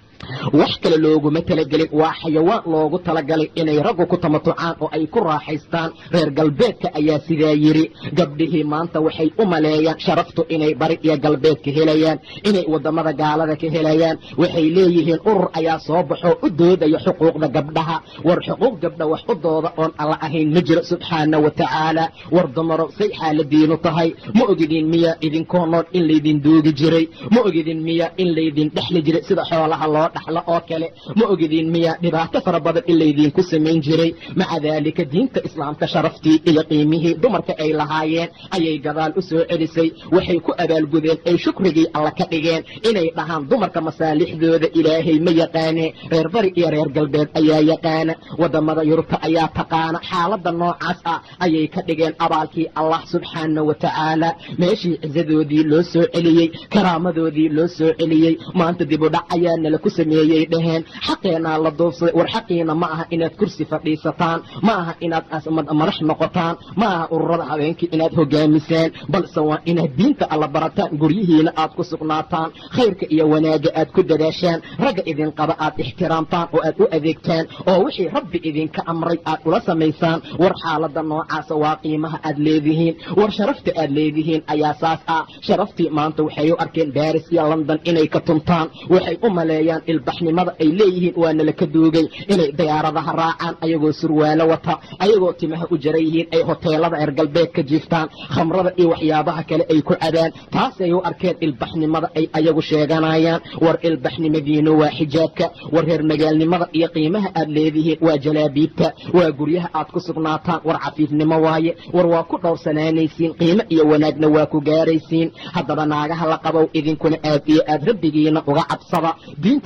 wax kale looguma talagelin waa xayawaan loogu talagalay inay raggu ku tamatucaan oo ay ku raaxaystaan reer galbeedka ayaa sidaa yidhi gabdhihii maanta waxay u maleeyaan sharaftu inay bari iyo galbeed ka helayaan inay waddamada gaalada ka helayaan waxay leeyihiin urur ayaa soo baxoo u doodaya xuquuqda gabdhaha war xuquuq gabdha wax u dooda oon alla ahayn ma jiro subxaana wa tacaala war dumaro say xaaladiinu tahay ma ogidin miya idinkoo nool in laydin duugi jiray ma ogidin miya in laydin dhexli jiray sida xoolaha loo dhaxlo oo kale ma ogidin miya dhibaato fara badan in laydinku samayn jiray maca daalika diinta islaamka sharaftii iyo qiimihii dumarka ay lahaayeen ayay gadaal u soo celisay waxay ku abaalgudeen ay shukrigii alla ka dhigeen inay dhahaan dumarka masaalixdooda ilaahay ma yaqaane reer bari iyo reer galbeed ayaa yaqaana waddamada yurubta ayaa taqaana xaaladda noocaas ah ayay ka dhigeen abaalkii allah subxaana wa tacaala meeshii cisadoodii loo soo celiyey karaamadoodii loo soo celiyey maanta dibudhac ayaa nala ku sameeyey dhaheen xaqeenaa la duubsaday war xaqiina ma aha inaad kursi fadhiisataan ma aha inaad madax noqotaan ma aha ururada habeenkii inaad hogaamisaan balse waa inaad diinta alla barataan guryihiina aad ku sugnaataan khayrka iyo wanaagga aad ku dadaashaan ragga idin qaba aad ixtiraamtaan oo aad u adeegtaan oo wixii rabbi idinka amray aad ula samaysaan war xaaladda noocaasa waa qiimaha aad leedihiin war sharafta aad leedihiin ayaa saas ah sharaftii maanta waxay u arkeen baris iyo london inay ka tuntaan waxay u maleeyaan ilbaxnimada ay leeyihiin waana laka duugay inay diyaaradaha raacaan ayagoo surwaalo wata ayagoo timaha u jaran yihiin ay hoteelada reer galbeed ka jiiftaan khamrada iyo waxyaabaha kale ay ku cadaan taasay u arkeen ilbaxnimada ay ayagu sheeganayaan war ilbaxnimadiinu waa xijaabka war reer magaalnimada iyo qiimaha aad leedihiin waa jalaabiibta waa guryaha aad ku sugnaataan war cafiifnimo waaye war waa ku dhowrsanaanaysiin qiimo iyo wanaagna waa ku gaaraysiin haddaba naagaha la qabow idinkuna aad iyo aad rabbigiina uga cabsada diinta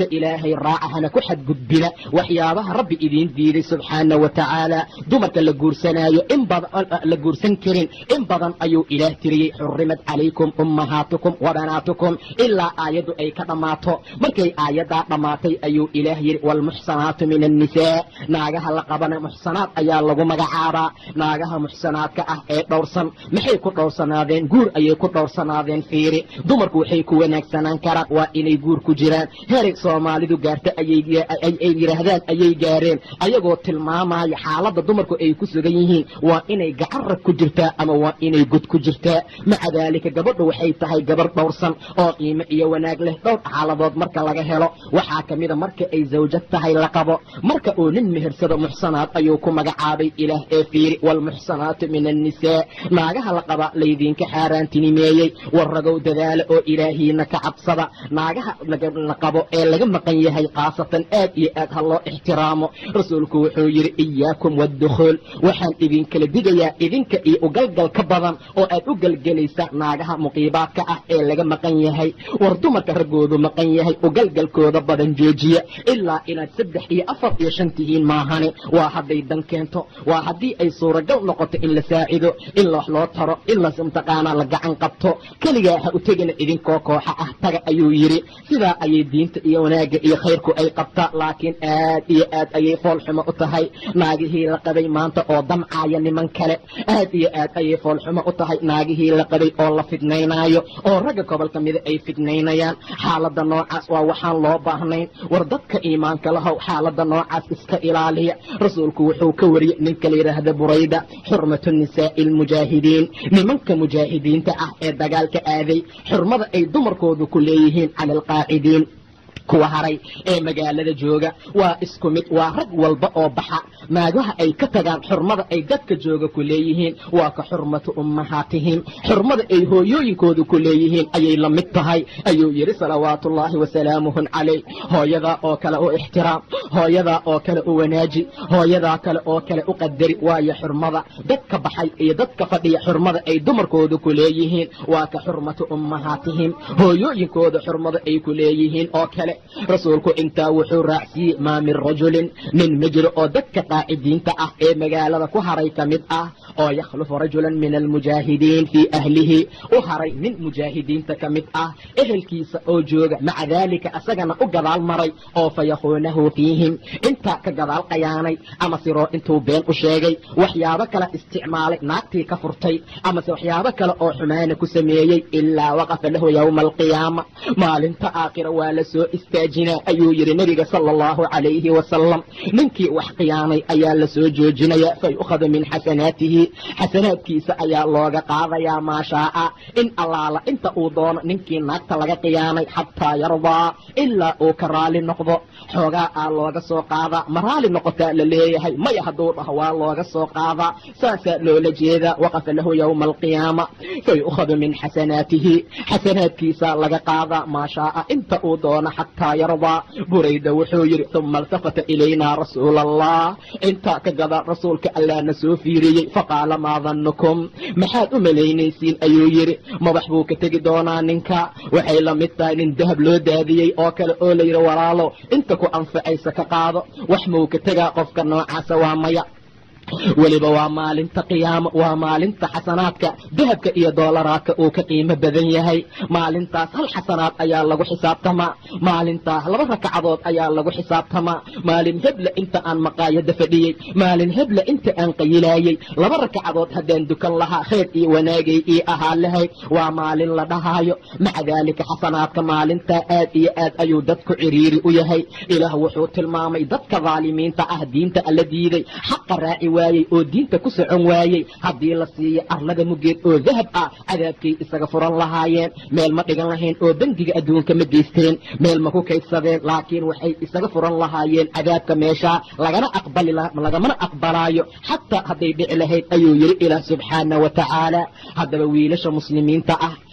amarka ilaahay raaca hana ku xadgudbina waxyaabaha rabbi idiin diiday subxaana wa tacaala dumarka la guursanaayo in badan la guursan karin in badan ayuu ilaah tiriyey xurimat calaykum ummahaatukum wabanaatukum ilaa aayaddu ay ka dhammaato markay aayaddaa dhammaatay ayuu ilaah yidhi waalmuxsanaatu min annisaa naagaha la qabana muxsanaad ayaa lagu magacaabaa naagaha muxsanaadka ah ee dhowrsan maxay ku dhowrsanaadeen guur ayay ku dhowrsanaadeen fiiri dumarku waxay ku wanaagsanaan karaan waa inay guur ku jiraan heray soomaalidu gaarta ayay yidhaahdaan ayay gaareen ayagoo tilmaamaya xaaladda dumarku ay ku sugan yihiin waa inay gacarab ku jirtaa ama waa inay god ku jirtaa maca daalika gabadhu waxay tahay gabar dhowrsan oo qiimo iyo wanaag leh dhowr xaaladood marka laga helo waxaa ka mida marka ay zawjad tahay la qabo marka uu nin mehersado muxsanaad ayuu ku magacaabay ilaah ee fiiri waalmuxsanaatu min annisaa naagaha la qaba laydinka xaaraantinimeeyey warragow dadaala oo ilaahiina ka cabsada naagaha la qabo ee laga maqan yahay khaasatan aad iyo aad ha loo ixtiraamo rasuulku wuxuu yidhi iyaakum waddukhuul waxaan idinkala digayaa idinka iyo ugalgal ka badan oo aad u gelgelaysa naagaha muqiibaadka ah ee laga maqan yahay war dumarka raggoodu maqan yahay ugalgalkooda badan joojiya ilaa inaad saddex iyo afar iyo shan tihiin maahane waa hadday dan keento waa haddii ay suuragal noqoto in la saacido in wax loo taro in la mtaqaanaa la gacan qabto keligaa ha u tegina idinkoo kooxa ah taga ayuu yidhi sidaa ayay diinta iyo wanaagga iyo khayrku ay qabtaa laakiin aad iyo aad ayay foolxumo u tahay naagihii la qabay maanta oo damcaaya niman kale aad iyo aad ayay foolxumo u tahay naagihii la qabay oo la fidnaynaayo oo ragga gobolka mida ay fidnaynayaan xaaladda noocaas waa waxaan loo baahnayn war dadka iimaanka lahow xaaladda noocaas iska ilaaliya rasuulku wuxuu ka wariyey ninka la yidhaahda burayda xurmatu nisaa'i almujaahidiin nimanka mujaahidiinta ah ee dagaalka aaday xurmada ay dumarkoodu ku leeyihiin cala alqaacidiin kuwa haray ee magaalada jooga waa isku mid waa rag walba oo baxa maagaha ay ka tagaan xurmada ay dadka jooga ku leeyihiin waa ka xurmatu ummahaatihim xurmada ay hooyooyinkooda ku leeyihiin ayay la mid tahay ayuu yidhi salawaatuullaahi wasalaamuhun calayh hooyadaa oo kale u ixtiraam hooyadaa oo kale u wanaaji hooyadaa kale oo kale u qadari waayo xurmada dadka baxay iyo dadka fadhiya xurmada ay dumarkooda ku leeyihiin waa ka xurmatu ummahaatihim hooyooyinkooda xurmada ay ku leeyihiin oo kale rasuulku intaa wuxuu raacsiiyey maa min rajulin nin ma jiro oo dadka qaacidiinta ah ee magaalada ku haray ka mid ah oo yakhlufu rajulan min almujaahidiin fii ahlihi u haray nin mujaahidiinta ka mid ah ehelkiisa oo jooga maca daalika asagana u gadaal maray oo fa yakhuunahu fiihim intaa ka gadaal qayaanay ama siroo intuu been u sheegay waxyaabo kale isticmaalay naagtii ka furtay amase waxyaabo kale oo xumaana ku sameeyey ilaa waqafa lahu yowma alqiyaama maalinta aakhira waa la soo istaajinaa ayuu yidhi nebiga sala allahu calayhi wasalam ninkii wax khiyaanay ayaa la soo joojinaya fa yu'khadu min xasanaatihi xasanaadkiisa ayaa looga qaadayaa maa shaaa in allaala inta uu doono ninkii naagta laga khiyaanay xataa yardaa ilaa uu ka raali noqdo xoogaa aa looga soo qaadaa ma raali noqotaa la leeyahay maya hadduu dhaho waa looga soo qaadaa saasaa loola jeedaa waqafa lahu yowma alqiyaama fa yu'khadu min xasanaatihi xasanaadkiisa laga qaadaa maa shaaa inta uu doono xataa yardaa burayda wuxuu yidhi uma iltafata ilaynaa rasuula allah intaa ka gada rasuulka allaana soo fiiriyey faqaala maa dannukum maxaad u malaynaysiin ayuu yidhi madax buu ka tegi doonaa ninka waxay la mid tahay nin dahab loo daadiyey oo kale oo la yidhi walaalo inta ku anfacaysa ka qaado wax muu ka tegaa qofka noocaasa waa maya weliba waa maalinta qiyaamo waa maalinta xasanaadka dahabka iyo doolaraadka uu ka qiimo badan yahay maalintaas hal xasanaad ayaa lagu xisaabtamaa maalintaas laba rakacadood ayaa lagu xisaabtamaa maalin hebla inta aan maqaayada fadhiyey maalin hebla inta aan qayilaayey laba rakacadood haddaan dukan lahaa khayr iyo wanaagay ii ahaa lahayd waa maalin la dhahaayo maca daalika xasanaadka maalintaa aad iyo aad ayuu dadku ciriiri u yahay ilaah wuxuu tilmaamay dadka dhaalimiinta ah diinta alla diiday xaqa raaci waayey oo diinta ku socon waayey haddii la siiyo arlada mugeed oo dahab ah cadaabkay isaga furan lahaayeen meel ma dhigan lahayn oo dembiga adduunka ma geysteen meel ma ku kaydsadeen laakiin waxay isaga furan lahaayeen cadaabka meeshaa lagana aqbali lagamana aqbalaayo xataa hadday dhici lahayd ayuu yidhi ilaah subxaana wa tacaala haddaba wiilasha muslimiinta ah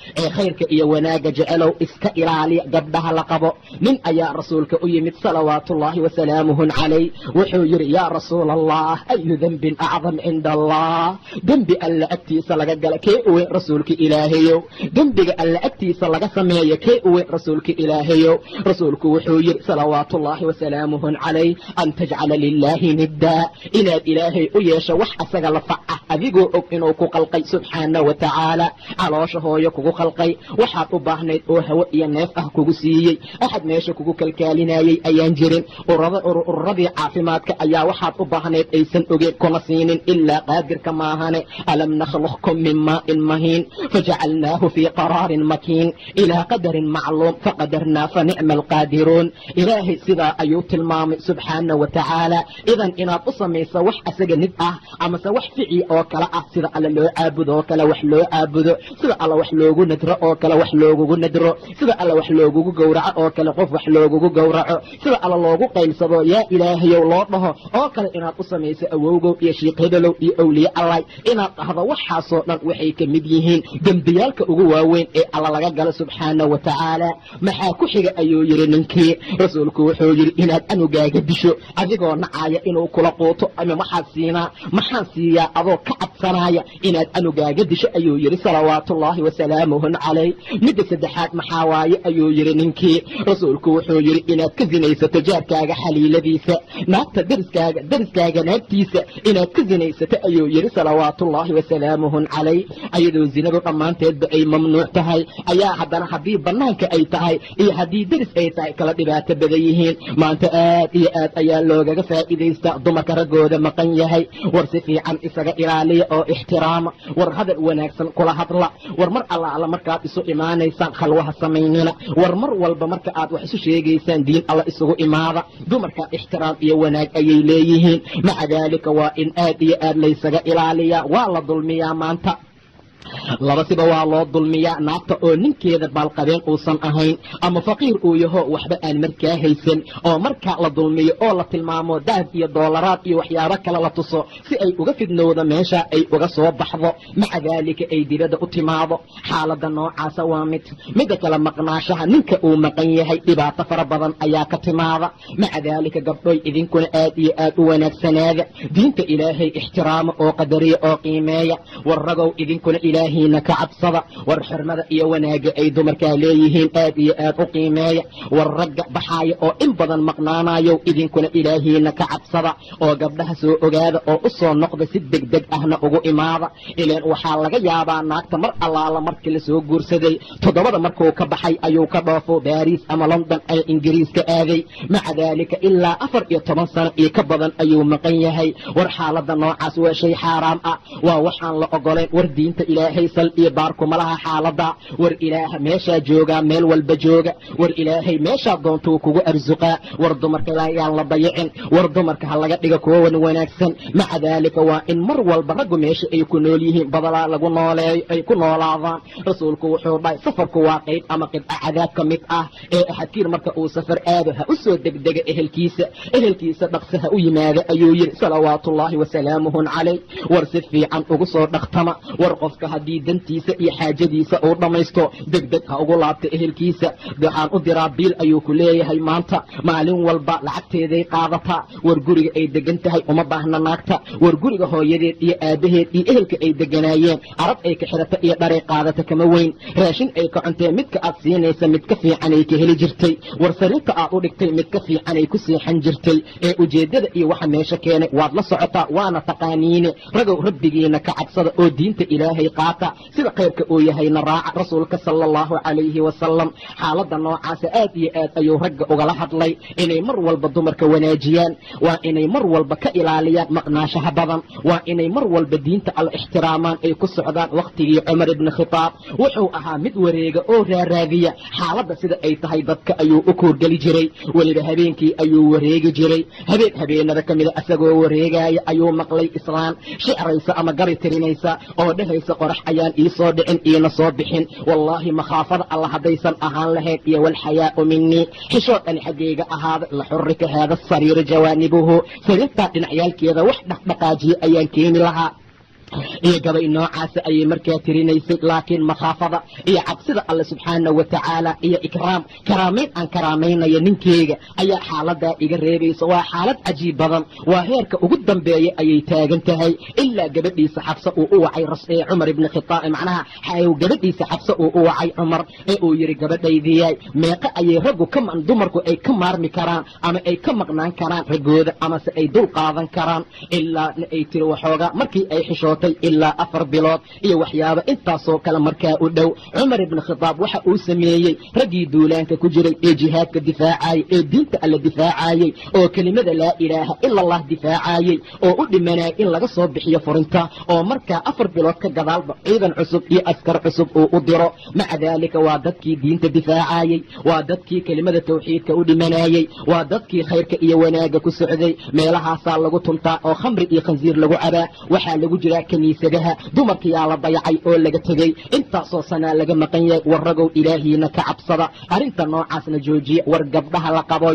ee khayrka iyo wanaagga jecelow iska ilaaliya gabdhaha la qabo nin ayaa rasuulka u yimid salawaatuullaahi wasalaamuhu calayh wuxuu yidhi yaa rasuula allah ayu dembin acdam cinda allah dembi alla agtiisa laga gala kee uweyn rasuulka ilaahayow dembiga alla agtiisa laga sameeya kee uweyn rasuulka ilaahayow rasuulku wuxuu yidhi salawaatuullaahi wasalaamuhu calayh an tajcala lilaahi niddaa inaad ilaahay u yeesho wax asaga la faca adigoo og inuu ku qalqay subxaana wa tacaala caloosha hooyo kugu qalqay waxaad u baahnayd oo hawo iyo neef ah kugu siiyey axad meesha kugu kalkaalinayey ayaan jirin ururadii caafimaadka ayaa waxaad u baahnayd aysan ogeen kuna siinin ilaa qaadirka maahane alam nakhluqkum min maa'in mahiin fajacalnaahu fii qaraarin makiin ilaa qadarin macluum faqadarnaa fa nicma alqaadiruun ilaahay sidaa ayuu tilmaamay subxaana wa tacaala idan inaad u samayso wax asaga nid ah amase wax fici oo kale ah sida alla loo caabudo oo kale wax loo caabudo sida alla wax loogu nadro oo kale wax loogugu nadro sida alla wax loogugu gowraco oo kale qof wax loogugu gowraco sida alla loogu qaylsado yaa ilaahayow loo dhaho oo kale inaad u samayso awowgow iyo shiikh hebelow iyo awliye allay inaad dhahdo waxaasoo dhan waxay ka mid yihiin dembiyaalka ugu waaweyn ee alla laga galo subxaana wa tacaala maxaa ku xiga ayuu yidhi ninkii rasuulku wuxuu yidhi inaad anugaaga disho adigoo nacaaya inuu kula quuto ama waxaad siinaa maxaan siiyaa adoo ka cabsanaya inaad anugaaga disho ayuu yidhi salawaatuullaahi wasalaamuhun calayh midda saddexaad maxaa waaye ayuu yidhi ninkii rasuulku wuxuu yidhi inaad ka sinaysato jaarkaaga xaliiladiisa naagta dariskaaga dariskaaga naagtiisa inaad ka sinaysato ayuu yidhi salawaatuullaahi wasalaamuhun calayh ayadoo zinadu dhammaanteedba ay mamnuuc tahay ayaa haddana haddii bannaanka ay tahay iyo haddii deris ay tahay kala dhibaato badan yihiin maanta aad iyo aad ayaa loogaga faa'iidaystaa dumarka raggooda maqan yahay war si fiican isaga ilaaliya oo ixtiraama war hadal wanaagsan kula hadla war mar allaala markaad isu imaanaysaan khalwaha samaynina war mar walba marka aad wax isu sheegaysaan diin alla isugu imaada dumarka ixtiraam iyo wanaag ayay leeyihiin maca daalika waa in aad iyo aad laysaga ilaaliyaa waa la dulmiyaa maanta laba siba waa loo dulmiyaa naagta oo ninkeeda baalqabeen uusan ahayn ama faqiir uu yaho waxba aan markaa haysan oo markaa la dulmiyo oo la tilmaamo dahab iyo doolaraad iyo waxyaabo kale la tuso si ay uga fidnowdo meesha ay uga soo baxdo maca daalika ay dibadda u timaado xaaladda noocaasa waa mid midda kale maqnaashaha ninka uu maqan yahay dhibaato fara badan ayaa ka timaada maca daalika gabdhoy idinkuna aad iyo aad u wanaagsanaada diinta ilaahay ixtiraama oo qadariya oo qiimeeya war ragow idinkuna ilaahiina ka cabsada war xirmada iyo wanaaga ay dumarkaa leeyihiin aad iyo aad u qiimeeya war ragga baxaaya oo in badan maqnaanayow idinkuna ilaahiina ka cabsada oo gabdhaha soo ogaada oo u soo noqda si degdeg ahna ugu imaada ileen waxaa laga yaabaa naagta mar allaala markii lasoo guursaday toddobada markuu ka baxay ayuu ka dhoofo baariis ama london ee ingiriiska aaday maca daalika ilaa afar iyo toban sano iyo ka badan ayuu maqan yahay war xaaladda noocaas waa shay xaaraam ah waa waxaan la ogolayn war diinta ilaahay sal iyo baarkuma laha xaalada war ilaaha meeshaa joogaa meel walba jooga war ilaahay meeshaa doontuu kugu arsuqaa war dumarka yaan la dayicin war dumarka ha laga dhiga kuwa wan wanaagsan maca daalika waa in mar walba raggu meesha ay ku nool yihiin badalaa lagu nooleeyo ay ku noolaadaan rasuulku wuxuu dhahay safarku waa qayb ama qidca cadaab ka mid ah ee axadkiir marka uu safar aado ha u soo degdega ehelkiisa ehelkiisa dhaqse ha u yimaada ayuu yidhi salawaatullaahi wasalaamuhun calayh war si fiican ugu soo dhaqtama war qofka haddii dantiisa iyo xaajadiisa uu dhammaysto degdeg ha ugu laabta ehelkiisa waxaan u diraa biil ayuu ku leeyahay maanta maalin walba lacagteeday qaadataa war guriga ay degan tahay uma baahna naagta war guriga hooyadeed iyo aabbaheed iyo ehelka ay deganaayeen arab ay ka xidhata iyo dharay qaadata kama weyn raashin ay ka cuntee midka aad siinaysa mid ka fiicanay ka heli jirtay war sariirta aad u dhigtay mid ka fiicanay ku seexan jirtay ee ujeeddada iyo waxa meesha keenay waad la socotaa waana taqaaniine ragow rabbigiina ka cabsada oo diinta ilaahay qaata sida khayrka uu yahayna raaca rasuulka sala allahu calayhi wasalam xaaladda noocaasa aad iyo aad ayuu ragga ugala hadlay inay mar walba dumarka wanaajiyaan waa inay mar walba ka ilaaliyaan maqnaashaha badan waa inay mar walba diinta alla ixtiraamaan ay ku socdaan wakhtigii cumar ibni khitaab wuxuu ahaa mid wareega oo raaraadiya xaaladda sida ay tahay dadka ayuu u koorgeli jiray weliba habeenkii ayuu wareegi jiray habeen habeenada ka mida asagoo wareegaya ayuu maqlay islaan shicraysa ama gari tirinaysa oo dhehaysa qorax ayaan ii soo dhicin iina soo bixin wallaahi makhaafada alla haddaysan ahaan lahayd iyo walxayaa'u minii xishood ani xaggayga ahaada la xurrika haada sariira jawaanibuhu sariirtaa dhinacyaalkeeda wax dhaqdhaqaajiye ayaan keeni lahaa iyo gabay noocaasa ayay markaa tirinaysay laakiin makhaafada iyo cabsida alle subxaana wa tacaala iyo ikraam karaamayn aan karaamaynayo ninkeyga ayaa xaaladaa iga reebaysa waa xaalad cajiib badan waa heerka ugu dambeeya ayay taagan tahay ilaa gabadhiisa xabse uu u wacay cumar ibni khitaab macnaha gabadhiisa xabse uu u wacay cumar ee uu yidhi gabadhaydiyaay meeqe ayay raggu ka dumarku ay ka maarmi karaan ama ay ka maqnaan karaan raggooda amase ay dul qaadan karaan ilaa ay tiri waxoogaa markii ay xishootay ilaa afar bilood iyo waxyaaba intaasoo kale markaa u dhow cumar ibni khitaab waxa uu sameeyey raggii duulaanka ku jiray ee jihaadka difaacayey ee diinta alle difaacayey oo kelimada laa ilaaha ila allah difaacayey oo u dhimanayay in laga soo bixiyo furinta oo markaa afar bilood ka gadaalba ciidan cusub iyo askar cusub uu u diro maca daalika waa dadkii diinta difaacayey waa dadkii kelimada tawxiidka u dhimanayey waa dadkii khayrka iyo wanaagga ku socday meelahaasaa lagu tuntaa oo khamri iyo khansiir lagu cabaa waxaa lagu jiraa kiniisadaha dumarkiyaa la dayacay oo laga tegey intaasoo sanaa laga maqan yahay war ragow ilaahiina ka cabsada arrinta noocaasna joojiya war gabdhaha la qaboy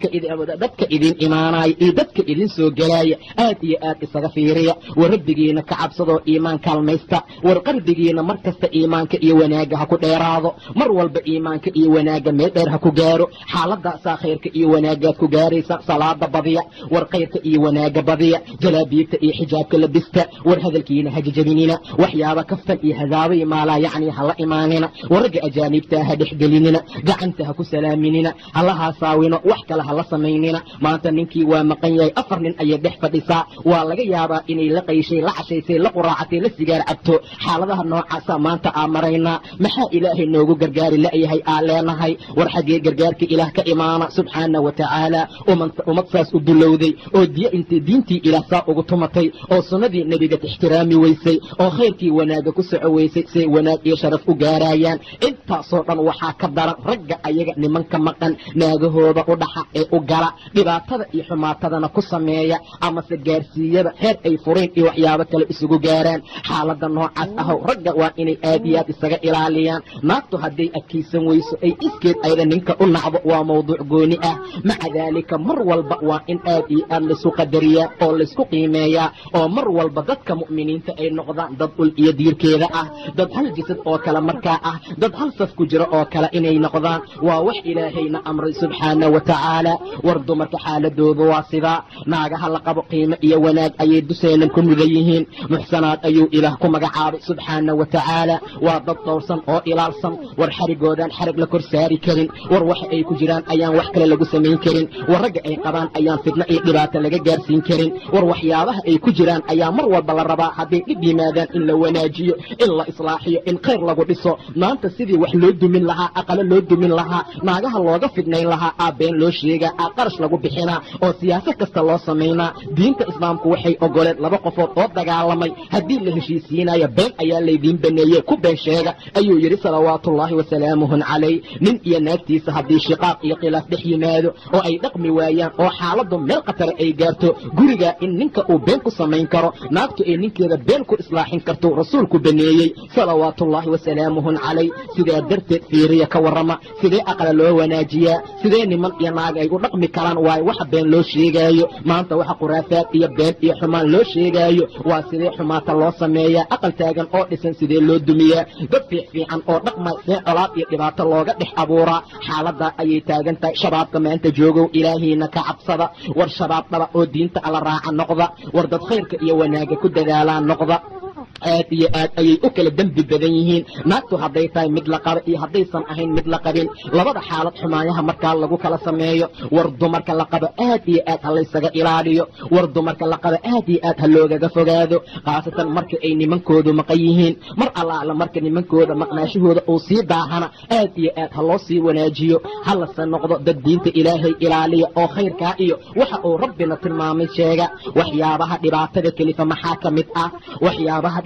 dadka idin imaanaya iyo dadka idin soo gelaya aad iyo aad isaga fiiriya war rabbigiina ka cabsadoo iimaan kaalmaysta war qalbigiina mar kasta iimaanka iyo wanaagga ha ku dheeraado mar walba iimaanka iyo wanaagga meel dheer ha ku gaaro xaaladaasaa khayrka iyo wanaagaad ku gaaraysa salaada badiya war khayrka iyo wanaagga badiya jalaabiibta iyo xijaabka labista war hadalkiina ha jajabinina waxyaaba kaftan iyo hadaabay maalaa yacni hala imaanina war ragga ajaaniibtaa ha dhexgelinina gacanta ha ku salaaminina hala haasaawino wax kale hala samaynina maanta ninkii waa maqan yahay afar nin ayay dhex fadhisaa waa laga yaabaa inay la qayshay la cashaysay la quraacatay la sigaar cabto xaaladaha noocaasa maanta aa maraynaa maxaa ilaahay noogu gargaari la'yahay aa leenahay war xaggee gargaarka ilaah ka imaana subxaana wa tacaala ummad saas u dulowday oo diy intay diintii ilaah saa ugu tumatay oo sunnadii nebiga ixtiraami weysay oo khayrkii wanaagga ku soco weysay siay wanaag iyo sharaf u gaarayaan intaasoo dhan waxaa ka daran ragga ayaga nimanka maqan naagahooda u dhaxa ee u gala dhibaatada iyo xumaatadana ku sameeya amase gaarsiiyada heer ay fureen iyo waxyaabo kale isugu gaaraan xaalada noocaas ahow ragga waa inay aad iyo aad isaga ilaaliyaan naagtu hadday adkaysan weyso ay iskeed ayda ninka u nacdo waa mawduuc gooni ah maca daalika mar walba waa in aad iyo aad laysku qadariyaa oo laysku qiimeeyaa oo mar walba dadka mu'miniinta ay noqdaan dad ul iyo diirkeeda ah dad hal jasad oo kale markaa ah dad hal saf ku jira oo kale inay noqdaan waa wax ilaahayna amray subxaana wa tacaala war dumarka xaaladooda waa sidaa naagaha la qabo qiimo iyo wanaag ayay duseenan ku mudan yihiin muxsanaad ayuu ilaah ku magacaabay subxaana wa tacaala waa dad dhowrsan oo ilaalsan war xarigoodaan xarig la kor saari karin war waxa ay ku jiraan ayaan wax kale lagu samayn karin war ragga ay qabaan ayaan fitno iyo dhibaato laga gaarsiin karin war waxyaabaha ay ku jiraan ayaa mar walba la rabaa hadday dhib yimaadaan in la wanaajiyo in la islaaxiyo in khayr lagu dhiso maanta sidii wax loo dumin lahaa aqalo loo dumin lahaa naagaha looga fidnayn lahaa aa been loo sheegaa aa qarash lagu bixinaa oo siyaasad kasta loo samaynaa diinta islaamku waxay ogoleed laba qofood oo dagaalamay haddii la heshiisiinayo been ayaa laydiin baneeyey ku been sheega ayuu yidhi salawaatullaahi wasalaamuhun calayh nin iyo naagtiisa haddii shiqaaq iyo khilaaf dhex yimaado oo ay dhaqmi waayaan oo xaaladdu meel khatara ay gaarto guriga in ninka uu been ku samayn karo naagtu ay ninkeeda been ku islaaxin karto rasuulku baneeyey salawaatullaahi wasalaamuhun calayh sidaa darteed fiiriya ka warrama sidee aqla loo wanaajiyaa sidee niman iyo naag ay u dhaqmi karaan waayo waxa been loo sheegaayo maanta waxa khuraafaad iyo been iyo xumaan loo sheegaayo waa sidee xumaata loo sameeyaa aqal taagan oo dhisan sidee loo dumiyaa dad fiic fiican oo dhaqma see colaad iyo dhibaato looga dhex abuuraa xaaladaa ayay taagan tahay shabaabka maanta joogow ilaahiina ka cabsada war shabaab dhaba oo diinta alla raaca noqda war dad khayrka iyo wanaagga ku dadaalaa noqda aad iyo aad ayay u kala dembi badan yihiin naagtu hadday tahay mid la qaba iyo haddaysan ahayn mid la qabin labada xaalad xumaayaha markaa lagu kala sameeyo war dumarka la qabo aad iyo aad ha laysaga ilaaliyo war dumarka la qabo aad iyo aad ha loogaga fogaado khaasatan marka ay nimankoodu maqan yihiin mar allaala marka nimankooda maqnaashahooda uu sii daahana aad iyo aad ha loo sii wanaajiyo ha lase noqdo dad diinta ilaahay ilaaliya oo khayrkaa iyo waxa uu rabbina tilmaamay sheega waxyaabaha dhibaatada kelifa maxaa ka mid ah waxyaabaha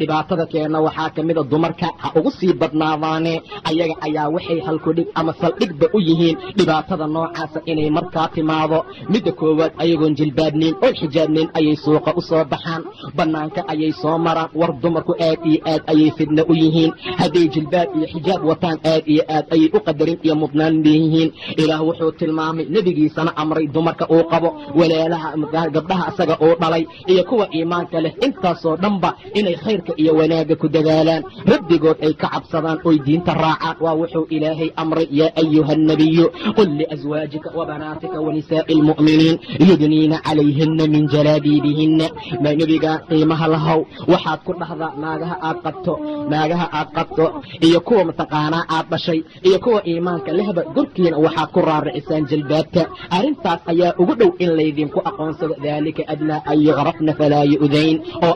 dhibaatada keena waxaa ka mida dumarka ha ugu sii badnaadaane ayaga ayaa waxay halkudhig ama saldhigba u yihiin dhibaatada noocaasa inay markaa timaado midda koowaad ayagoon jilbaabnayn oon xijaabnayn ayay suuqa u soo baxaan bannaanka ayay soo maraan war dumarku aad iyo aad ayay fidna u yihiin hadday jilbaab iyo xijaab wataan aad iyo aad ayay u qadarin iyo mudnaan leeyihiin ilaah wuxuu tilmaamay nebigiisana amray dumarka uu qabo walaalaha gabdhaha asaga uu dhalay iyo kuwa iimaanka leh intaasoo dhanba inay khayrka iyo wanaagga ku dadaalaan rabbigood ay ka cabsadaan oy diinta raacaan waa wuxuu ilaahay amray yaa ayuha annabiyu qul liaswaajika wabanaatika wanisaa'i almu'miniin yudniina calayhina min jalaabiibihinna ma nebigaa qiimaha lahow waxaad ku dhahdaa naagaha aad qabto naagaha aad qabto iyo kuwa mataqaanaa aad dhashay iyo kuwa iimaanka lehba gorkiina waxaad ku raaracisaan jalbaabta arrintaas ayaa ugu dhow in laydinku aqoonsado daalika adnaa an yucrafna falaa yu'dayn oo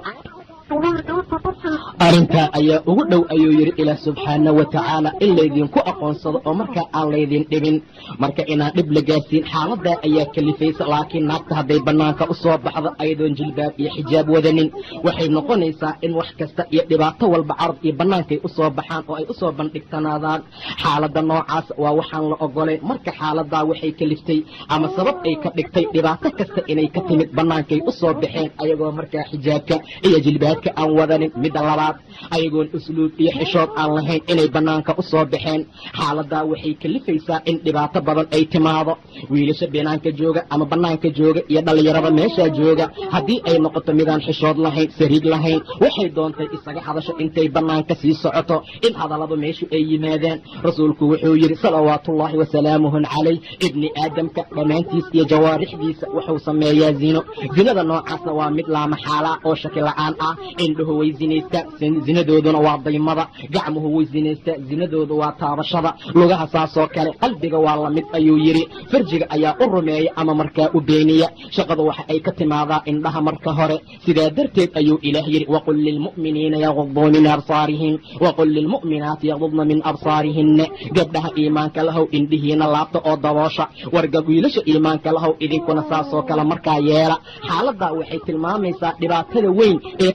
arrintaa ayaa ugu dhow ayuu yidhi ilaah subxaana wa tacaala in laydinku aqoonsado oo markaa aan laydin dhibin marka inaan dhib la gaarsiin xaaladaa ayaa kalifaysa laakiin naagta hadday bannaanka u soo baxdo ayadoon jilbaab iyo xijaab wadanin waxay noqonaysaa in wax kasta iyo dhibaato walba carab iyo bannaankay u soo baxaan oo ay u soo bandhigtanaadaan xaaladda noocaas waa waxaan la ogolayn marka xaaladaa waxay kaliftay ama sabab ay ka dhigtay dhibaato kasta inay ka timid bannaankay u soo baxeen ayagoo markaa xijaabka iyo jilbaabka aan wadanin midda labaad ayagoon usluub iyo xishood aan lahayn inay bannaanka u soo baxeen xaaladaa waxay kalifaysaa in dhibaato badan ay timaado wiilasha binaanka jooga ama bannaanka jooga iyo dhallinyarada meeshaa jooga haddii ay noqoto midaan xishood lahayn sariig lahayn waxay doontay isaga hadasho intay bannaanka sii socoto in hadalladu meeshu ay yimaadaan rasuulku wuxuu yidhi salawaatullaahi wasalaamuhu calayh ibni aadamka dhammaantiis iyo jawaarixdiisa wuxuu sameeyaa zino zinada noocaasna waa mid laamaxaalaa oo shaki la'aan ah indhuhu way zinaystaa zinadooduna waa daymada gacmuhu way zinaystaa zinadoodu waa taabashada lugaha saasoo kale qalbiga waa la mid ayuu yidhi farjiga ayaa u rumeeya ama markaa u beeniya shaqadu waxa ay ka timaadaa indhaha marka hore sidaa darteed ayuu ilaah yidhi waqul lilmu'miniina yaguduu min absaarihim waqul lilmu'minaati yagdudna min absaarihinna gabdhaha iimaanka lahow indhihiina laabta oo daboosha warga wiilasha iimaanka lahow idinkuna saasoo kale markaa yeela xaaladaa waxay tilmaamaysaa dhibaatada weyn ee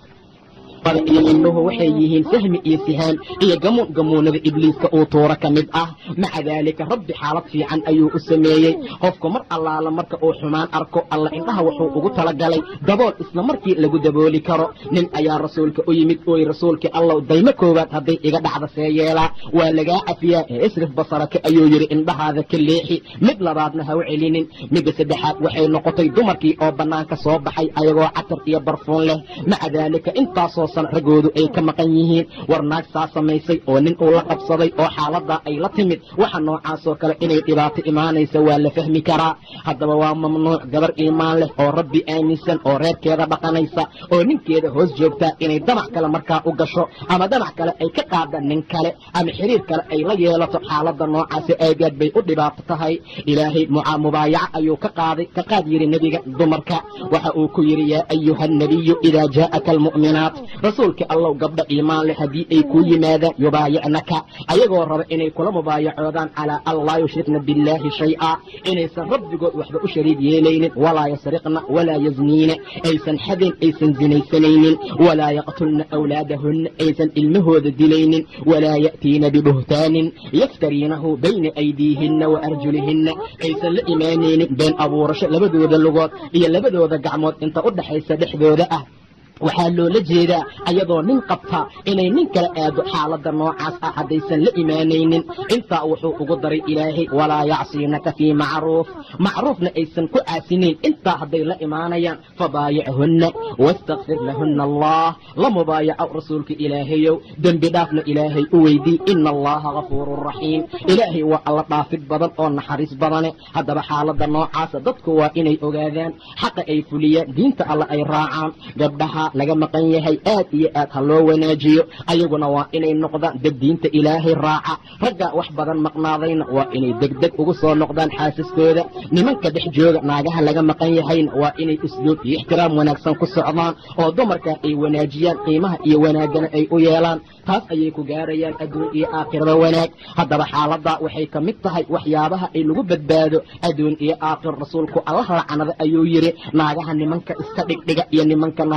iyo indhuhu waxay yihiin sahmi iyo sihaan iyo gamuun gamuunada ibliiska uu tuuro ka mid ah maca daalika rabbi xaalad fiican ayuu u sameeyey qofku mar allaala marka uu xumaan arko alla indhaha wuxuu ugu talagalay dabool isla markii lagu dabooli karo nin ayaa rasuulka u yimid ooy rasuulkii allow daymo koowaad hadday iga dhacda see yeelaa waa lagaa cafiyaa ee isrif basaraka ayuu yidhi indhahaada ka leexi mid labaadna ha u celinin midda saddexaad waxay noqotay dumarkii oo bannaanka soo baxay ayagoo catar iyo barfuun leh maca daalika intaasoo raggoodu ay ka maqan yihiin war naag saa samaysay oo nin uu la qabsaday oo xaaladaa ay la timid waxa noocaasoo kale inay dhibaato imaanaysa waa la fahmi karaa haddaba waa mamnuuc gabar iimaan leh oo rabbi aaminsan oo reerkeeda dhaqanaysa oo ninkeeda hoos joogtaa inay damac kale markaa u gasho ama damac kale ay ka qaada nin kale ama xiriir kale ay la yeelato xaaladda noocaasi aagaad bay u dhibaato tahay ilaahay mubaayaco ayuu ka qaaday ka qaad yidhi nebiga dumarka waxa uu ku yidhi yaa ayuha annabiyu idaa jaa'aka almu'minaat rasuulka allow gabdha iimaan leh haddii ay kuu yimaadaan yubaayicnaka ayagoo raba inay kula mubaayacoodaan calaa an laa yushrikna billaahi shay-a inaysan rabbigood waxba u shariig yeelaynin walaa yasriqna walaa yazniina aysan xadeen aysan zinaysanaynin walaa yaqtulna awlaadahunna aysan ilmahooda dilaynin walaa ya'tiina bibuhtaanin yaftariinahu bayna aydiihinna wa arjulihinna aysan la imaanaynin been abuurasho labadooda lugood iyo labadooda gacmood inta u dhaxaysa dhexdooda ah waxaa loola jeedaa ayadoo nin qabta inay nin kala aado xaaladda noocaas ah haddaysan la imaanaynin intaa wuxuu ugu daray ilaahay walaa yacsiinaka fii macruuf macruufna aysan ku caasinayn intaa hadday la imaanayaan fabaayichunna wastakfir lahunna allah la mubaayaco rasuulka ilaahayow dembi dhaafna ilaahay u weydii ina allaha gafuurun raxiim ilaahay waa alla dhaafid badan oo naxariis badane haddaba xaaladda noocaasa dadku waa inay ogaadaan xaqa ay fuliyaan diinta alla ay raacaan gabdhaha laga maqan yahay aad iyo aad ha loo wanaajiyo ayaguna waa inay noqdaan dad diinta ilaahay raaca ragga wax badan maqnaadayna waa inay degdeg ugu soo noqdaan xaasaskooda nimanka dhex jooga naagaha laga maqan yahayna waa inay usluub iyo ixtiraam wanaagsan ku socdaan oo dumarka ay wanaajiyaan qiimaha iyo wanaaggana ay u yeelaan taas ayay ku gaarayaan adduun iyo aakhiraba wanaag haddaba xaaladdaa waxay ka mid tahay waxyaabaha ay lagu badbaado adduun iyo aakhir rasuulku allah lacanada ayuu yidhi naagaha nimanka iska dhigdhiga iyo nimanka naagaha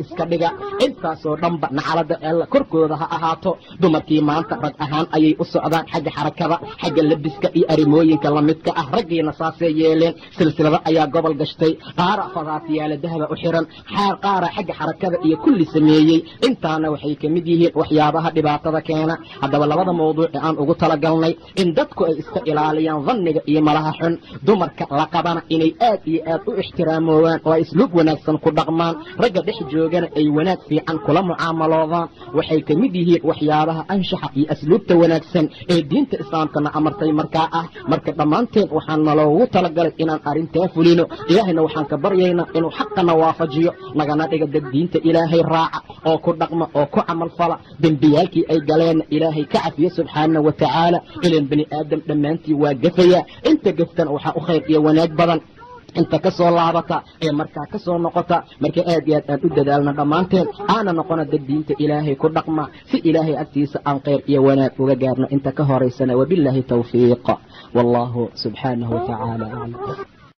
iska dhiga intaasoo dhanba nacalada alla korkooda ha ahaato dumarkii maanta rag ahaan ayay u socdaan xagga xarakada xagga labiska iyo arrimooyinka lamidka ah raggiina saasay yeeleen silsilado ayaa gobol gashtay qaara fadaatiyaala dahaba u xiran xaar qaara xagga xarakada iyo kulli sameeyey intaana waxay ka mid yihiin waxyaabaha dhibaatada keena haddaba labada mawduuc ee aan ugu talagalnay in dadku ay iska ilaaliyaan dhanniga iyo malaha xun dumarka la qabana inay aad iyo aad u ixtiraamoobaan oo ay isluub wanaagsan ku dhaqmaan ragga dhex joogana ay wanaag fiican kula mucaamaloodaan waxay ka mid yihiin waxyaabaha anshaxa iyo asluubta wanaagsan ee diinta islaamkana amartay markaa ah marka dhammaanteen waxaan naloogu talagalay inaan arrintaa fulino ilaahayna waxaan ka baryaynaa inuu xaqana waafajiyo nagana dhiga dad diinta ilaahay raaca oo ku dhaqma oo ku camalfala dembiyaalkii ay galeenna ilaahay ka cafiyo subxaana wa tacaala ilan bani aadam dhammaantii waa gafaya inta gaftana waxaa u khayr iyo wanaag badan inta ka soo laabata ee markaa ka soo noqota marka aad iyo aad aan u dadaalna dhammaanteen aana noqona dad diinta ilaahay ku dhaqma si ilaahay agtiisa aan khayr iyo wanaag uga gaarno inta ka horaysana wabilaahi tawfiiq wallahu subxaanahu wa tacaala aclam